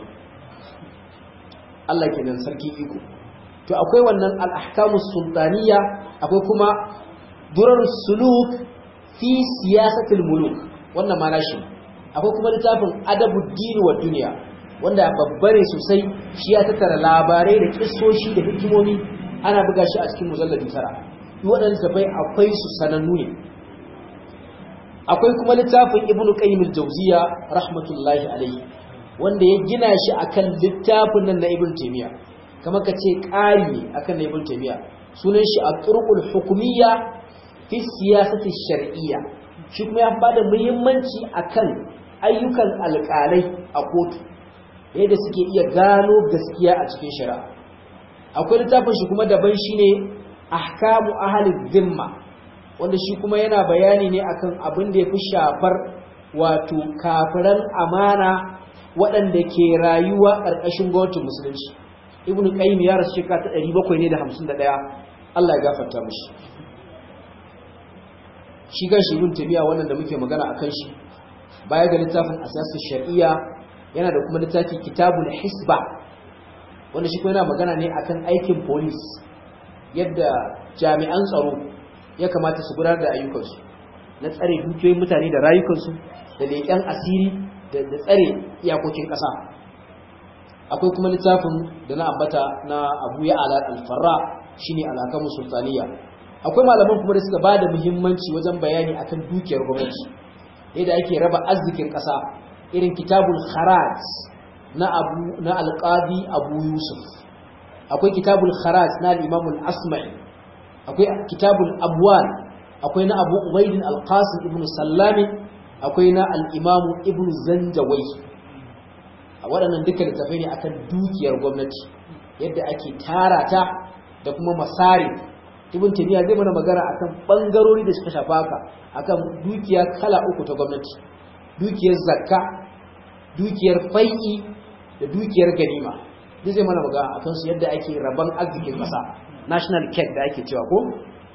Allah kenan sarki iko to akwai wannan al-ahkamus sultaniya akwai kuma durar suluk fi siyasatil muluk wannan ma nashi akwai kuma littafin adabuddin wa duniya wanda babbare sosai shi ya tattara labarai da kissoshi da hikimomi ana buga shi a cikin mujalladi tara waɗanda tafai akwai su sanannu ne akwai kuma littafin ibnu qayyim al-jawziya rahmatullahi alayhi wanda ya gina shi akan littafin nan na ibnu taymiya kamar kace ƙari ne akan na ibnu taymiya sunan shi at-turuqul hukumiyya fi siyasati shar'iyya shi kuma ya bada muhimmanci akan ayyukan alƙalai a kotu yadda suke iya gano gaskiya a cikin shari'a akwai littafin shi kuma daban shine ahkamu ahli dhimma wanda shi kuma yana bayani ne akan abin da yafi shafar wato kafiran amana waɗanda ke rayuwa ƙarƙashin gwamnatin musulunci ibnu qayyim ya rasu shekara ta 751 Allah ya gafarta mishi shi kan shi ibn tabiya wannan da muke magana akan shi baya ga littafin asasin shar'iyya yana da kuma littafi kitabul hisba wanda shi kuma yana magana ne akan aikin police yadda jami'an tsaro ya kamata su gudanar da ayyukansu na tsare dukiyoyin mutane da rayukansu da leƙen asiri da tsare iyakokin ƙasa akwai kuma littafin da na ambata na abu ya ala alfarra shine alhakamu sultaniya akwai malaman kuma da suka ba da muhimmanci wajen bayani akan dukiyar gwamnati yadda ake raba arzikin ƙasa irin kitabul kharaj na abu na alqadi abu yusuf akwai kitabul kharaj na al-imam al-asma'i akwai kitabul abwal akwai na abu ubaidin al-qasim ibn sallami akwai na al-imam ibn zanjawai a waɗannan duka littafai ne akan dukiyar gwamnati yadda ake tara ta da kuma masari ibn taymiya zai mana magana akan bangarori da suka shafa haka akan dukiya kala uku ta gwamnati dukiyar zakka dukiyar fai'i da dukiyar ganima duk zai mana magana akan su yadda ake raban arzikin ƙasa national cake da ake cewa ko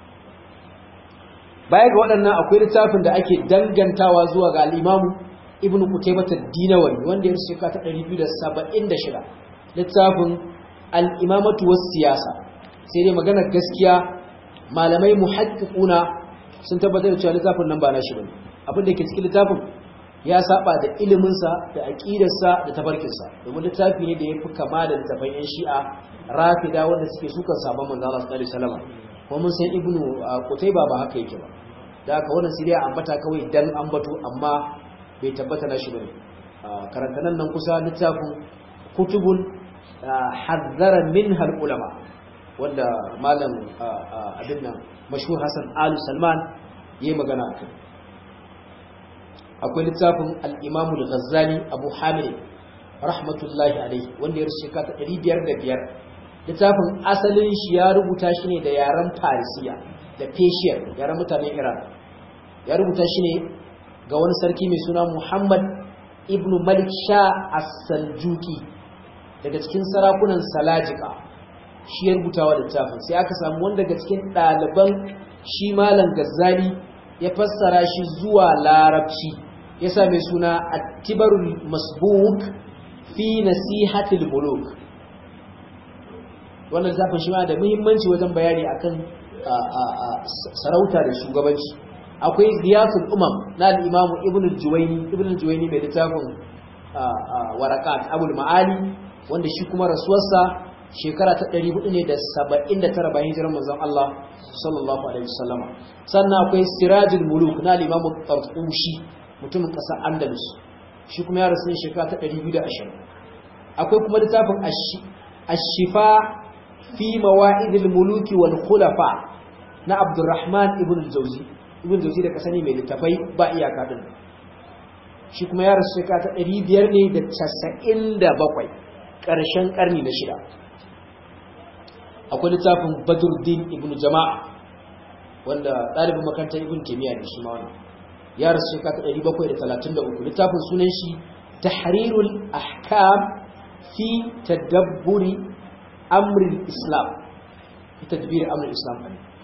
baya ga waɗannan akwai littafin da ake dangantawa zuwa ga al-imamu ibnu qutaybah ad-dinawari wanda ya rubuta ta 276 littafin al-imamatu was-siyasa sai dai maganar gaskiya malamai muhaqqiquna sun tabbatar da cewa littafin nan ba na shi bane abin da ke cikin littafin ya saba da ilimin sa da aqidar sa da tabarkin sa domin littafi ne da yafi kama da littafin yan shi'a rafida wanda suke sukan sabon manzo Allah sallallahu alaihi wasallam kuma mun san ibnu qutayba ba haka yake ba da haka wannan siriya ambata kawai dan ambato amma bai tabbata na shi bane karanta nan nan kusa littafin kutubun hazzara minha ulama wanda malam abin nan mashhur Hassan Ali Salman yayi magana akai akwai littafin al-Imam al-Ghazali Abu Hamid rahmatullahi alayhi wanda ya rushe kata 505 littafin asalin shi ya rubuta shi ne da yaren Farisiya da Persian yaren mutanen Iran ya rubuta shi ne ga wani sarki mai suna Muhammad ibn Malik Shah as-Saljuki daga cikin sarakunan Salajika shi ya rubuta wa littafin sai aka samu wanda daga cikin ɗaliban shi malam Gazzali ya fassara shi zuwa larabci ya sa mai suna At-Tibarul Masbuk fi Nasihatil Muluk wannan littafin shi ma da muhimmanci wajen bayani akan sarauta da shugabanci akwai ziyatul umam na al-imam ibn al-juwayni ibn al-juwayni mai littafin warakat abul ma'ali wanda shi kuma rasuwarsa shekara ta 400 ne da 79 bayan hijirar manzon Allah sallallahu alaihi wasallama sannan akwai sirajul muluk na al-imam tarqushi mutumin kasar andalus shi kuma ya rasu ne shekara ta 220 akwai kuma littafin ash-shifa fi mawa'idil muluki wal khulafa na abdurrahman ibn al-jawzi ibn al-jawzi da kasani mai littafai ba iyaka din shi kuma ya rasu shekara ta 500 ne da 97 ƙarshen ƙarni na shida akwai littafin badruddin ibn jama'a wanda ɗalibin makarantar ibn kimiyya da shi ma wannan ya rasu shekara ta 733 littafin sunan shi tahrirul ahkam fi tadabburi amril islam fi tadbir amril islam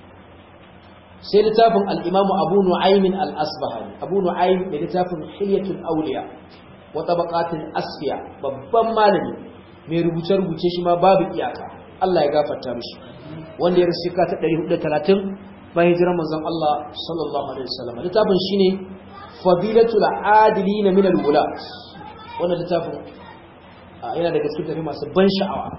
sai littafin al-imamu abu nu'aymin al-asbahani abu nu'aym da littafin hilyatul awliya wa tabaqatul asfiya babban malami mai rubuce-rubuce shi ma babu iyaka Allah ya gafarta mishi wanda ya rasu ka ta 430 bayan hijirar manzon Allah sallallahu alaihi wasallam littafin shine fadilatul adilin min al-wulat wannan littafin yana daga cikin tafi masu ban sha'awa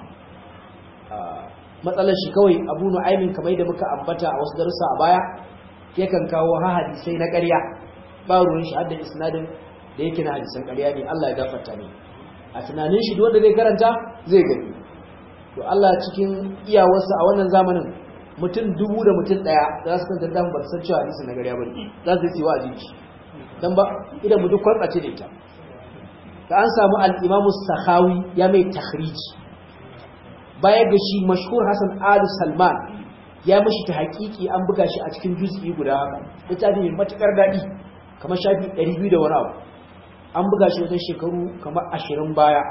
matsalar shi kawai Abu Nu'aymin kamar da muka ambata a wasu darussa a baya yakan kawo hadisai na ƙarya ba ruwan shi hadda isnadin da yake na hadisan ƙarya ne Allah ya gafarta ne a tunanin shi wanda zai karanta zai gani to Allah cikin iyawarsa a wannan zamanin mutum dubu da mutum daya za su kanta dan ba san cewa hadisi na gariya bane za su yi wa ajiji dan ba idan mu duk kwarbace da ita da an samu al-Imam sakhawi ya mai takhriji baya ga shi mashhur Hassan Al Salman ya mishi ta hakiki an buga shi a cikin juz'i guda haka littafi mai matukar dadi kamar shafi 200 da wani abu an buga shi wajen shekaru kamar 20 baya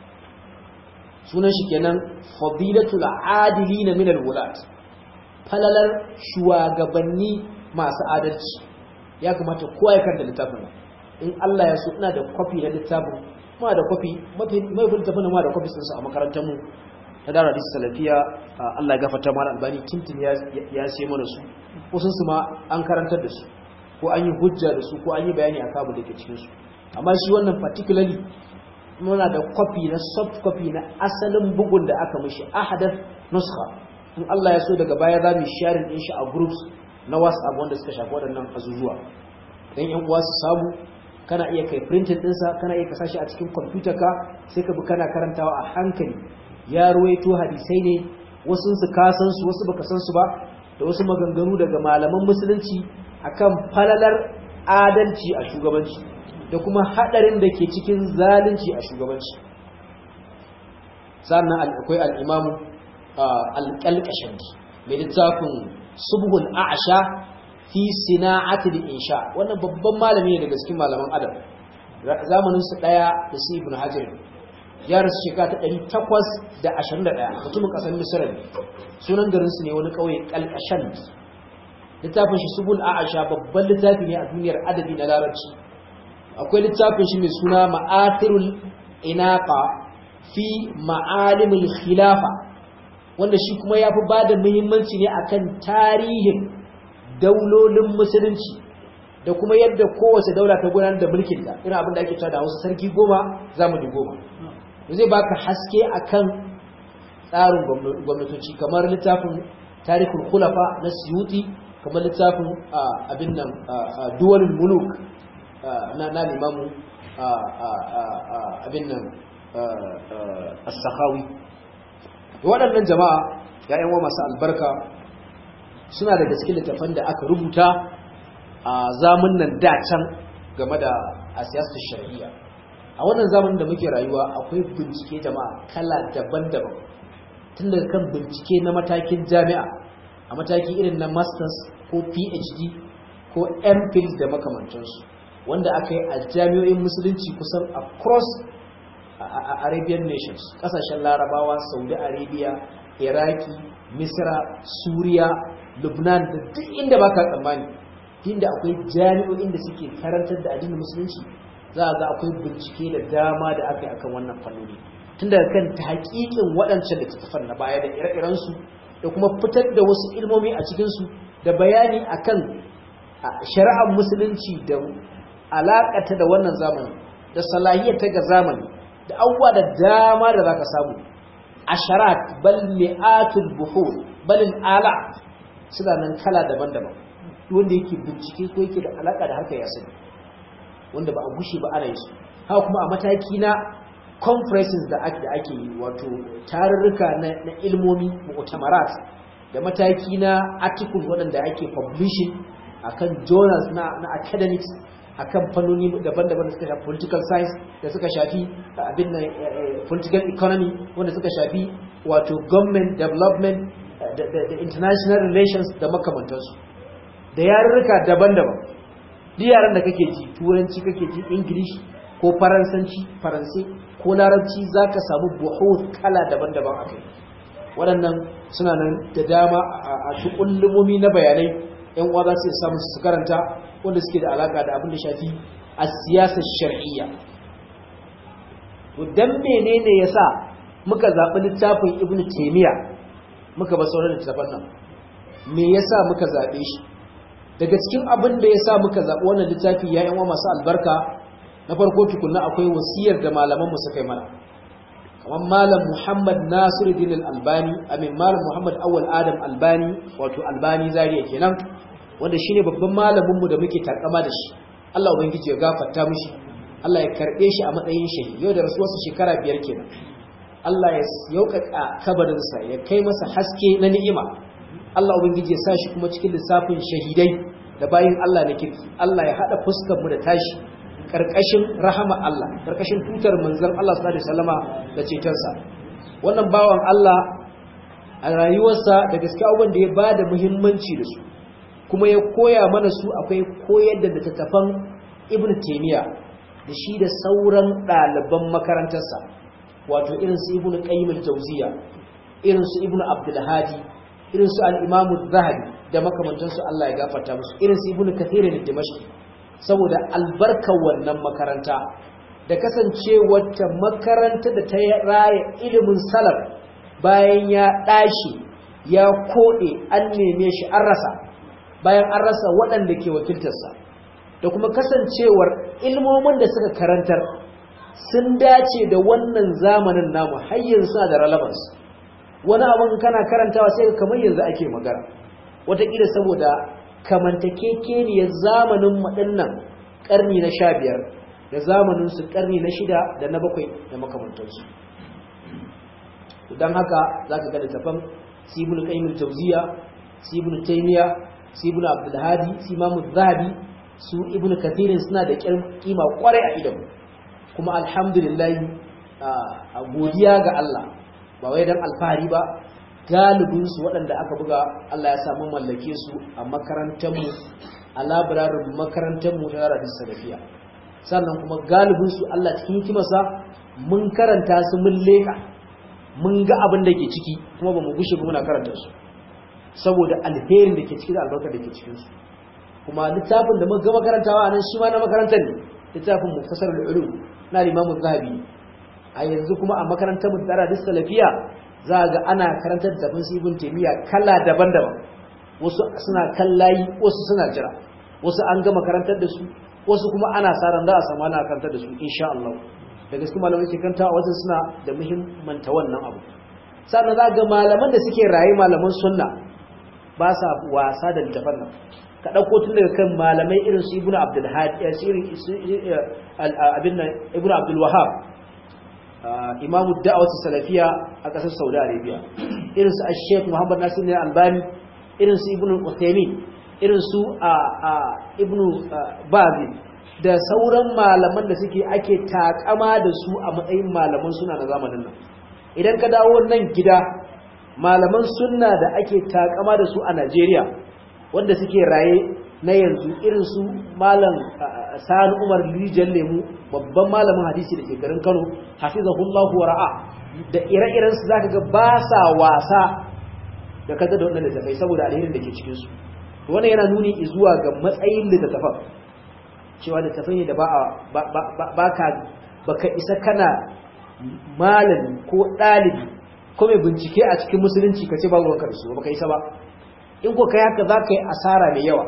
sunan shi kenan fadilatul adilin min al-wulat falalar shugabanni masu adalci ya kamata kowa ya karanta littafin in Allah ya so ina da kwafi na littafin ma da kwafi mafi mai littafin ma da kwafi sun sa a makarantar mu ta dara hadisi salafiya Allah ya gafarta mana albani tintin ya ya sai mana su ko sun su ma an karantar da su ko an yi hujja da su ko an yi bayani a kabu da ke cikin su amma shi wannan particularly muna da kwafi na soft copy na asalin bugun da aka mishi ahadath nuskha in Allah ya so daga baya za mu sharing din shi a groups na WhatsApp wanda suka shafi waɗannan azuzuwa dan yan uwa su samu kana iya kai printing ɗinsa kana iya kasa shi a cikin computer ka sai ka bi kana karantawa a hankali ya ruwaito hadisai ne wasu su ka san su wasu baka san su ba da wasu maganganu daga malaman musulunci akan falalar adalci a shugabanci da kuma hadarin da ke cikin zalunci a shugabanci sannan akwai al'imamu alƙalƙashanki mai littafin subhul a'asha fi sina'atul insha wannan babban malami ne daga cikin malaman adam zamanin su daya da su ibn hajar ya rasu shekara ta 821 mutumin kasar misra ne sunan garin su ne wani kauye kalkashan littafin shi subul a'asha babban littafi ne a duniyar adabi na larabci akwai littafin shi mai suna ma'athirul inaqa fi ma'alimul khilafa wanda shi kuma ya fi ba da muhimmanci ne akan tarihin daulolin musulunci da kuma yadda kowace daula ta gudanar da mulkin da irin abin da ake cewa da Hausa sarki goma zamani goma zai baka haske akan tsarin gwamnatoci kamar littafin tarihul khulafa na Suyuti kamar littafin abin nan duwalul muluk na na limamu abin nan as-sakhawi waɗannan jama'a ya'yan wa masu albarka suna daga cikin littafan da aka rubuta a zamun nan can game da a siyasar shari'a a wannan zamanin da muke rayuwa akwai bincike jama'a kala daban-daban tun daga kan bincike na matakin jami'a a mataki irin na masters ko phd ko mphil da makamantansu wanda aka yi a jami'o'in musulunci kusan across arabian nations kasashen larabawa saudi arabia iraki misra suriya lubnan da duk inda baka tsammani inda akwai jami'o'in da suke karantar da addinin musulunci za a ga akwai bincike da dama da aka yi akan wannan fannoni tun daga kan ta haƙiƙin waɗancan littattafan na baya da ire-irensu da kuma fitar da wasu ilmomi a cikinsu da bayani akan shari'ar musulunci da alaƙata da wannan zamani da salahiyar ta ga zamani da abubuwa da dama da za ka samu asharat bal mi'atul buhur balin ala suna nan kala daban-daban wanda yake bincike ko yake da alaka da harkar yasiri wanda ba a gushe ba ana yi su haka kuma a mataki na conferences da ake ake yi wato tarurruka na, na ilmomi mu'tamarat da mataki na articles waɗanda ake publishing akan journals na, na academics akan fannoni daban-daban da suka shafi political science da suka shafi abin nan political economy wanda suka shafi wato government development da international relations da makamantansu da yarurruka daban-daban duk yaran da kake ji turanci kake ji english ko faransanci faransai ko larabci za ka samu buhut kala daban-daban a kai waɗannan suna nan da dama a tukullumomi na bayanai yan uwa za su samu su karanta wanda suke da alaka da abin da shafi a siyasar shar'iyya to dan menene yasa muka zaɓi littafin ibn taymiya muka ba sauran littafan nan me yasa muka zaɓe shi daga cikin abin da yasa muka zaɓi wannan littafi ya yan uwa masu albarka na farko tukunna akwai wasiyar da malaman mu suka yi mana kamar malam Muhammad Nasiruddin Al-Albani amin malam Muhammad Awwal Adam Albani wato Albani Zaria kenan wanda shine babban malamin mu da muke takama da shi Allah ubangiji ya gafarta mishi Allah ya karbe shi a matsayin shahi yau da rasuwarsa shekara biyar kenan Allah ya yaukaka kabarin sa ya kai masa haske na ni'ima Allah ubangiji ya sa shi kuma cikin lissafin shahidai da bayin Allah na kirki Allah ya hada fuskar mu da tashi karkashin rahama Allah karkashin tutar manzon Allah sallallahu alaihi wasallama da cetonsa wannan bawan Allah a rayuwarsa da gaskiya abin da ya bada muhimmanci da su kuma ya koya mana su akwai koyar da littattafan Ibn Taymiyyah da shi da sauran ɗaliban makarantarsa wato irin su Ibn Qayyim al-Jawziyya irin su Ibn Abdul Hadi irin su al-Imam zahabi da makamantansu Allah ya gafarta musu irin su Ibn Kathir al-Dimashqi saboda albarkar wannan makaranta da kasancewar ta makaranta da ta raya ilimin salaf bayan ya ɗashi ya koɗe an neme shi an rasa bayan an rasa waɗanda ke wakiltarsa da kuma kasancewar ilmomin da suka karantar sun dace da wannan zamanin namu har yanzu da relevance wani abin kana karantawa sai kamar yanzu ake magana wataƙila saboda kamantakekeniyar zamanin maɗinnan ƙarni na sha biyar da zamaninsu ƙarni na shida da na bakwai da makamantarsu don haka za ka gada tafan sibin ƙaimin tauziya sibin taimiya sibin abdulhadi simamu zahabi su ibn kathirin suna da kima kwarai a idan kuma alhamdulillah a godiya ga Allah ba wai don alfahari ba galibinsu waɗanda aka buga Allah ya samu mallake su a makarantarmu a labirarin makarantarmu ta yara salafiya sannan kuma galibinsu Allah cikin hikimarsa mun karanta su mun leƙa mun ga abin da ke ciki kuma ba mu gushe ba muna karanta su saboda alherin da ke ciki da albarkar da ke cikinsu kuma littafin da muka gama karantawa a nan shi ma na makarantar ne littafin mufasar al'ulu na limamun zahabi a yanzu kuma a makarantar mu da yara salafiya za ga ana karantar da bin ibn taymiya kala daban-daban wasu suna kallayi wasu suna jira wasu an gama karantar da su wasu kuma ana sa ran za a samu ana karantar da su insha Allah da gaske malamai ke kanta wasu suna da muhimmanta wannan abu sannan za ga malaman da suke raye malaman sunna ba sa wasa da littafan nan ka ɗauko tun daga kan malamai irin su ibnu abdul hadi abin nan ibnu abdul wahab imamu da'awatu salafiya a ƙasar saudi arabia irin su sheikh muhammad nasir ne albani irin su ibnu uthaymin irin su ibnu bazi da sauran malaman da suke ake takama da su a matsayin malaman suna na zamanin nan idan ka dawo nan gida malaman sunna da ake takama da su a najeriya wanda suke raye na yanzu irin su malam sani umar rijiyar lemu babban malamin hadisi da ke garin kano hafizahullahu wa ra'a da ire-iren su zaka ga ba sa wasa da kaga da wannan littafai saboda alherin da ke cikin su wannan yana nuni zuwa ga matsayin littafan cewa littafai ne da ba ba ka baka isa kana malami ko ɗalibi ko mai bincike a cikin musulunci ka ce babu ruwanka da su ba ka isa ba in ko kai haka za ka yi asara mai yawa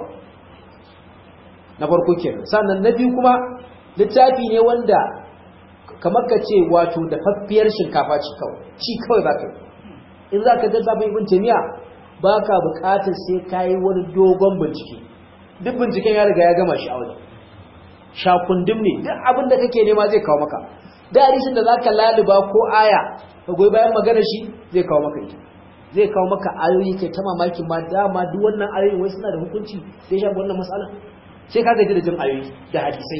na farko kenan sannan na biyu kuma littafi ne wanda kamar ka ce wato da faffiyar shinkafa ci kawai ci kawai za ka yi in za ka gaza bai ibn taymiya ba ka buƙatar sai ka yi wani dogon bincike duk binciken ya riga ya gama shi a wajen shakundum ne duk abin da kake nema zai kawo maka da hadisin da zaka laluba ko aya ka goyi bayan magana shi zai kawo maka ita zai kawo maka ayoyi kai ta mamaki ma dama duk wannan ayoyi wai suna da hukunci sai shafi wannan matsala sai ka gaji da jin ayoyi da hadisai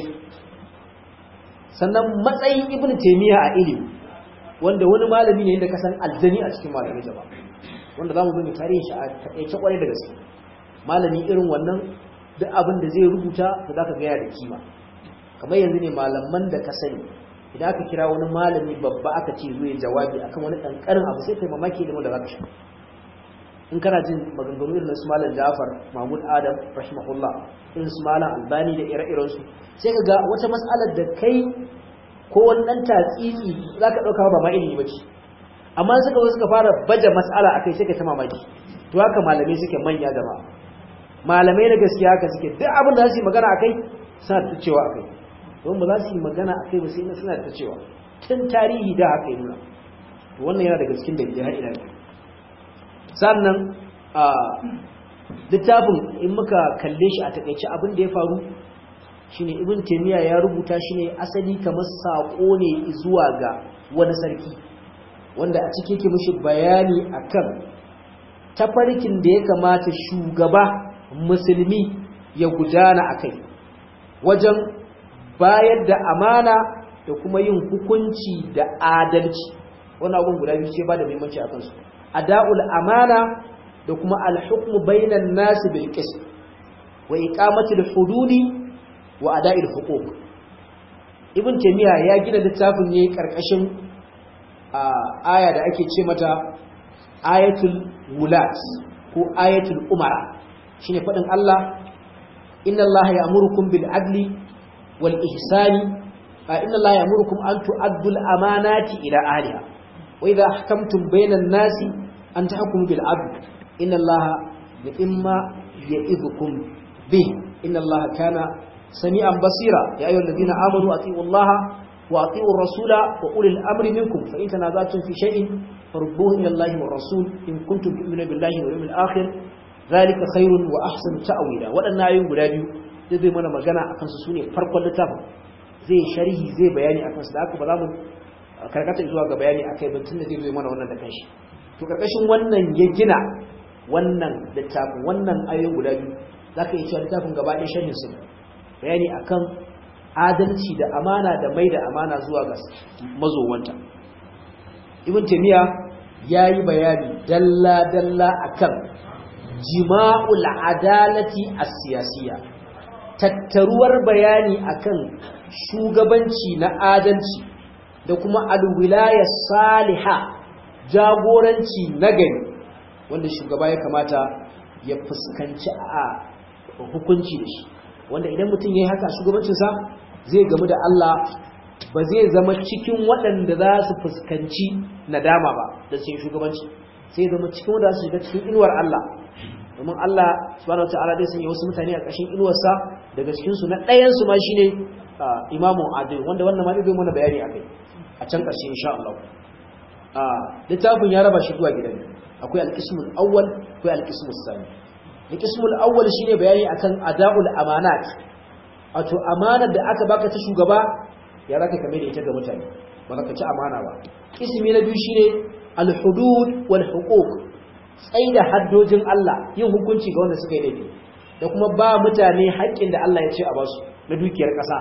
sannan matsayin ibn taymiya a ilimi wanda wani malami ne da kasan aljani a cikin malamai jaba wanda zamu zo mu tarihi shi a takaice kwarai da gaske malami irin wannan duk abin da zai rubuta to zaka ga ya da kima kamar yanzu ne malaman da ka sani idan aka kira wani malami babba aka ce zai jawabi akan wani kankarin abu sai kai mamaki da wanda zaka sha in kana jin maganganu irin su malam Ja'far Mahmud Adam rahimahullah irin su malam Albani da ire-iren su sai ka ga wata mas'alar da kai ko wannan tatsiki zaka dauka ba ma ilimi bace amma suka zo suka fara baje mas'ala akai sai ka ta mamaki to haka malamai suke manya jama'a malamai na gaskiya haka suke duk abin da za su yi magana akai suna ta cewa akai don ba za su yi magana akai ba sai na suna ta cewa tun tarihi da haka yi nuna to wannan yana daga cikin dalilai har ila yau sannan a littafin in muka kalle shi a takaice abin da ya faru shine ibn taymiya ya rubuta shi ne asali kamar sako ne zuwa ga wani sarki wanda a ciki yake mishi bayani akan tafarkin da ya kamata shugaba musulmi ya gudana akai wajen bayar da amana da kuma yin hukunci da adalci wannan abun guda biyu ce ba da muhimmanci akan su ada'ul amana da kuma al-hukmu bainan nas bil qism wa iqamati al-hududi wa ada'il huquq ibn taymiya ya gina littafin ne karkashin aya da ake ce mata ayatul wulat ko ayatul umara shine fadin Allah inna Allah ya'murukum bil adli wal ihsani inna Allah ya'murukum an tu'addu al amanati ila ahliha wa idha ahkamtum bainan nasi an tahkumu bil adl inna Allah imma ya'idhukum bih inna Allah kana سميعا بصيرا يا أيها الذين آمنوا أطيعوا الله وأطيعوا الرسول وأولي الأمر منكم فإن تنازعتم في شيء فردوه إلى الله والرسول إن كنتم تؤمنون بالله واليوم الآخر ذلك خير وأحسن تأويلا وأن آيون بلادي zai mana magana akan su sune farkon littafin zai sharhi zai bayani akan su da haka ba za mu karkata zuwa ga bayani akai ba tunda zai zo mana wannan da kanshi to karkashin wannan ya gina wannan littafin wannan ayoyin guda biyu zaka yi cewa littafin gaba ɗaya sharhin su bayani akan adalci da amana da mai da amana zuwa ga mazowanta ibn taymiya yayi bayani dalla dalla akan jima'ul adalati as-siyasiyya tattaruwar bayani akan shugabanci na adalci da kuma alwilaya saliha jagoranci nagari wanda shugaba ya kamata ya fuskanci a hukunci da shi wanda idan mutum ya yi haka shugabancinsa zai gamu da Allah ba zai zama cikin waɗanda za su fuskanci nadama ba da cikin shugabanci sai zama cikin wanda su shiga cikin inuwar Allah domin Allah subhanahu wataala zai sanya wasu mutane a ƙashin inuwarsa daga cikin su na ɗayan su ma shine imamu adil wanda wannan ma zai mana bayani akai a can ƙarshe insha Allah littafin ya raba shi zuwa gidan akwai al-qismul awwal akwai al-qismus sani al-qismul awwal shine bayani akan ada'ul amanat wato amanar da aka baka ta shugaba ya raka kame da ita ga mutane ba ka ci amana ba ismi na biyu shine al-hudud wal huquq tsaida haddojin Allah yin hukunci ga wanda suka yi laifi da kuma ba mutane haƙƙin da Allah ya ce a basu na dukiyar ƙasa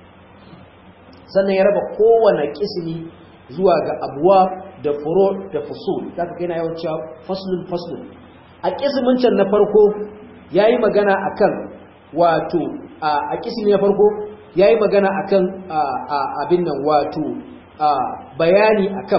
sannan ya raba kowane kismi zuwa ga abuwa da furo da fusul zaka kai na yawan cewa faslun faslun a kismin can na farko yayi magana akan wato a kismi na farko yayi magana akan abin nan wato bayani akan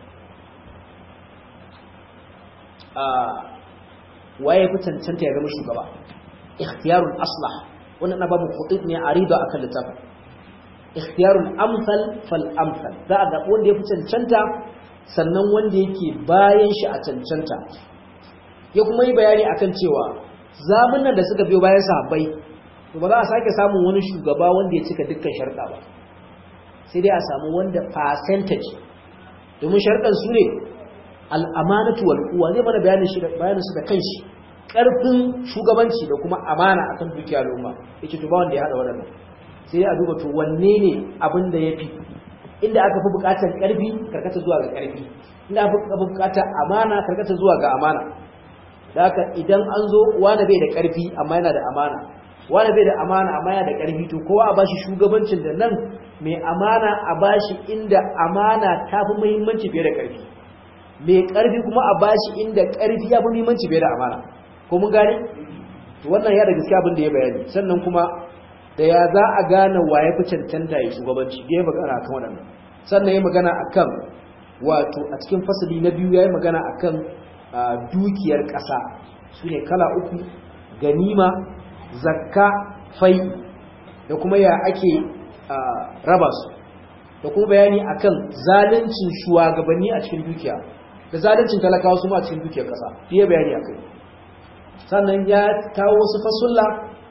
waye fi cancanta ya zama shugaba ikhtiyarul aslah wannan na babu khutib ne arida akan littafin ikhtiyarul amsal fal amsal za a zaɓi wanda ya fi cancanta sannan wanda yake bayan shi a cancanta ya kuma yi bayani akan cewa zamunan da suka biyo bayan sahabbai to ba za a sake samun wani shugaba wanda ya cika dukkan sharɗa ba sai dai a samu wanda percentage domin sharɗan su ne al'amanatu wal quwwa zai mana bayanin shi bayanin su da kanshi karfin shugabanci da kuma amana akan dukiya al'umma yake to ba wanda ya hada wadannan sai dai a duba to wanne ne abin da yafi inda aka fi bukatar karfi karkata zuwa ga karfi inda aka fi bukatar amana karkata zuwa ga amana da haka idan an zo wani bai da karfi amma yana da amana wani bai da amana amma yana da karfi to kowa a bashi shugabancin da nan mai amana a bashi inda amana ta fi muhimmanci fiye da karfi mai karfi kuma a bashi inda karfi ya fi muhimmanci fiye da amana ko mun gane wannan ya da gaskiya abin da ya bayani sannan kuma da ya za a gane wa ya fi cancanta ya shugabanci da ya magana akan waɗannan sannan ya magana akan wato a cikin fasali na biyu ya yi magana akan dukiyar ƙasa su ne kala uku ganima zakka fai da kuma ya ake raba su da kuma bayani akan zaluncin shugabanni a cikin dukiya da zaluncin talakawa su ma a cikin dukiyar ƙasa fiye bayani akai sannan ya kawo wasu fasulla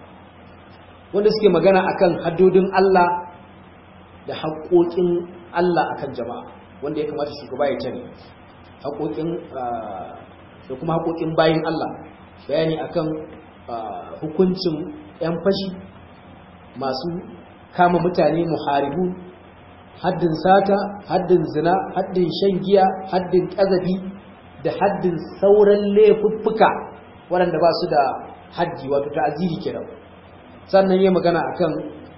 wanda suke magana akan haddodin Allah da haƙoƙin Allah akan jama'a wanda ya kamata shugaba ya tare haƙoƙin da kuma haƙoƙin bayin Allah bayani akan hukuncin 'yan fashi masu kama mutane muharibu haddin sata haddin zina haddin shan giya haddin ƙazafi da haddin sauran laifuffuka waɗanda ba su da haddi wato ta'aziri kenan sannan yi magana akan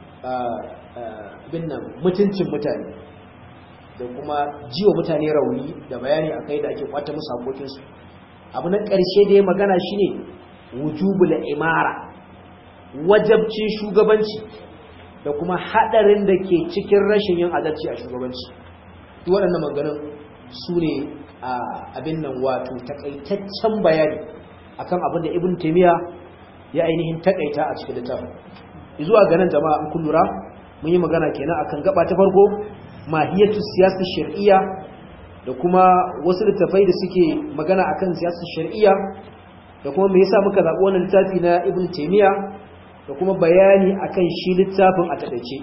bin nan mutuncin mutane da kuma jiwa mutane rauni da bayani akai da ake kwata musu hakokinsu abu na ƙarshe da ya magana shine wujubul imara wajabcin shugabanci da kuma hadarin da ke cikin rashin yin adalci a shugabanci duk waɗannan maganganun su ne abin nan wato takaitaccen bayani akan abin da ibn taymiya ya ainihin takaita a cikin littafin zuwa ga nan jama'a an kullura mun yi magana kenan akan gaba ta farko mahiyatu siyasar shar'iyya da kuma wasu littafai da suke magana akan siyasar shar'iyya da kuma me yasa muka zaɓi wannan littafi na ibn taymiya da kuma bayani akan shi littafin a takaice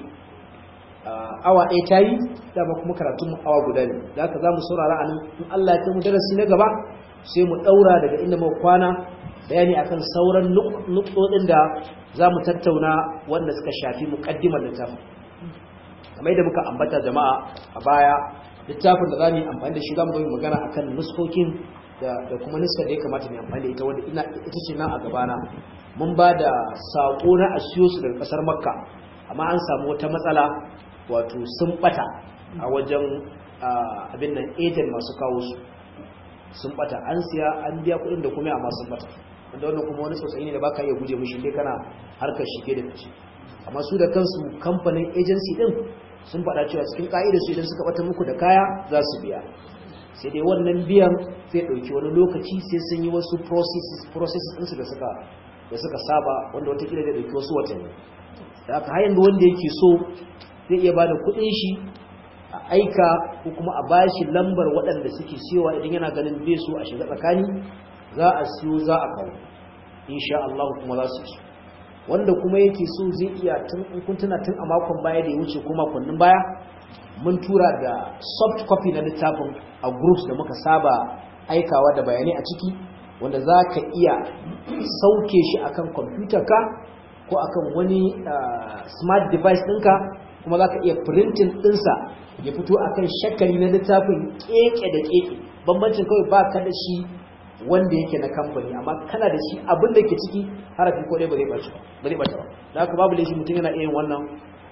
awa ɗaya ta yi dama kuma karatun awa guda ne da haka za mu saurara a nan in Allah ya kai mu darasi na gaba sai mu ɗaura daga inda muka kwana bayani akan sauran nutsotsin da za mu tattauna wanda suka shafi muƙaddimar littafin kamar yadda muka ambata jama'a a baya littafin da za mu yi amfani da shi za mu yi magana akan nuskokin da kuma nuskar da ya kamata mu amfani da ita wanda ita ce nan a gabana mun ba da saƙo na a siyo su daga ƙasar makka amma an samu wata matsala wato sun ɓata a wajen abin nan ejen masu kawo su sun ɓata an siya an biya kuɗin da kuma amma sun ɓata wanda wannan kuma wani sosai ne da baka iya guje mishi dai kana harkar shige da fice amma su da kansu kamfanin agency din sun faɗa cewa cikin ƙa'idar su idan suka ɓata muku da kaya za su biya sai dai wannan biyan zai ɗauki wani lokaci sai sun yi wasu processes ɗinsu da suka da suka saba wanda watakila zai ɗauki wasu watanni da aka hayan da wanda yake so zai iya ba da kuɗin shi a aika ko kuma a bashi lambar waɗanda suke siyowa idan yana ganin bai so a shiga tsakani za a siyo za a kawo insha Allah kuma za su ci wanda kuma yake so zai iya tun kun tuna tun a makon baya da ya wuce ko makonnin baya mun tura da soft copy na littafin a groups da muka saba aikawa da bayanai a ciki wanda za ka iya sauke shi akan kwamfutar ka ko akan wani smart device ɗinka kuma za ka iya printing ɗinsa ya fito akan shakali na littafin keke da keke bambancin kawai ba ka da shi wanda yake na kamfani amma kana da shi abin da ke ciki harafi ko ɗaya ba zai ɓace ba zai ɓace ba da haka babu laifi mutum yana iya yin wannan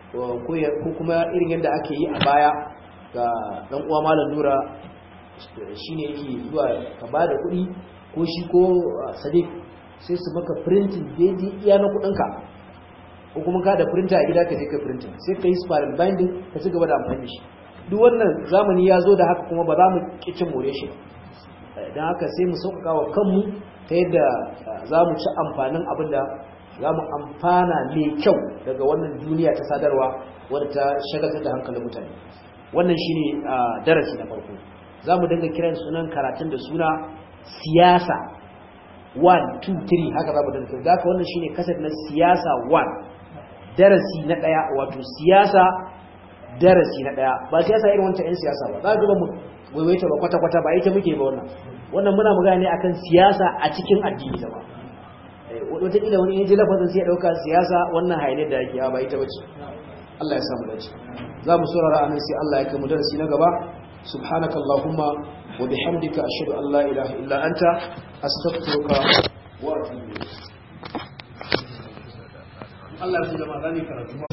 ko kuma irin yadda ake yi a baya ga ɗan uwa malam nura shine yake zuwa ka ba da kuɗi ko shi ko sadiq sai su maka printing daidai iya na kuɗinka ko kuma ka da printer a gida ka je ka printing sai ka yi spiral binding ka ci gaba da amfani da shi duk wannan zamani ya zo da haka kuma ba za mu kicin more shi don haka sai mu sauƙaƙa wa kanmu ta yadda za mu ci amfanin abin da za mu amfana mai kyau daga wannan duniya ta sadarwa wadda ta shagaltar da hankalin mutane wannan shine darasi na farko za mu dinga kiran sunan karatun da suna siyasa 1 2 3 haka za mu dinga kiran haka wannan shine kasar na siyasa 1 darasi na daya wato siyasa darasi na daya ba siyasa irin wancan yan siyasa ba za ka ga mu waiwaita ba kwata kwata ba ita muke ba wannan wannan muna magana ne akan siyasa a cikin addini da ba wataƙila wani yaji lafazin sai ya ɗauka siyasa wannan haine da yake ba ita bace Allah ya samu dace za mu saurara anan sai Allah ya kai mu darasi na gaba subhanaka allahumma wa bihamdika ashhadu an la ilaha illa anta astaghfiruka wa atubu ilayk Allah ya zama zani karatu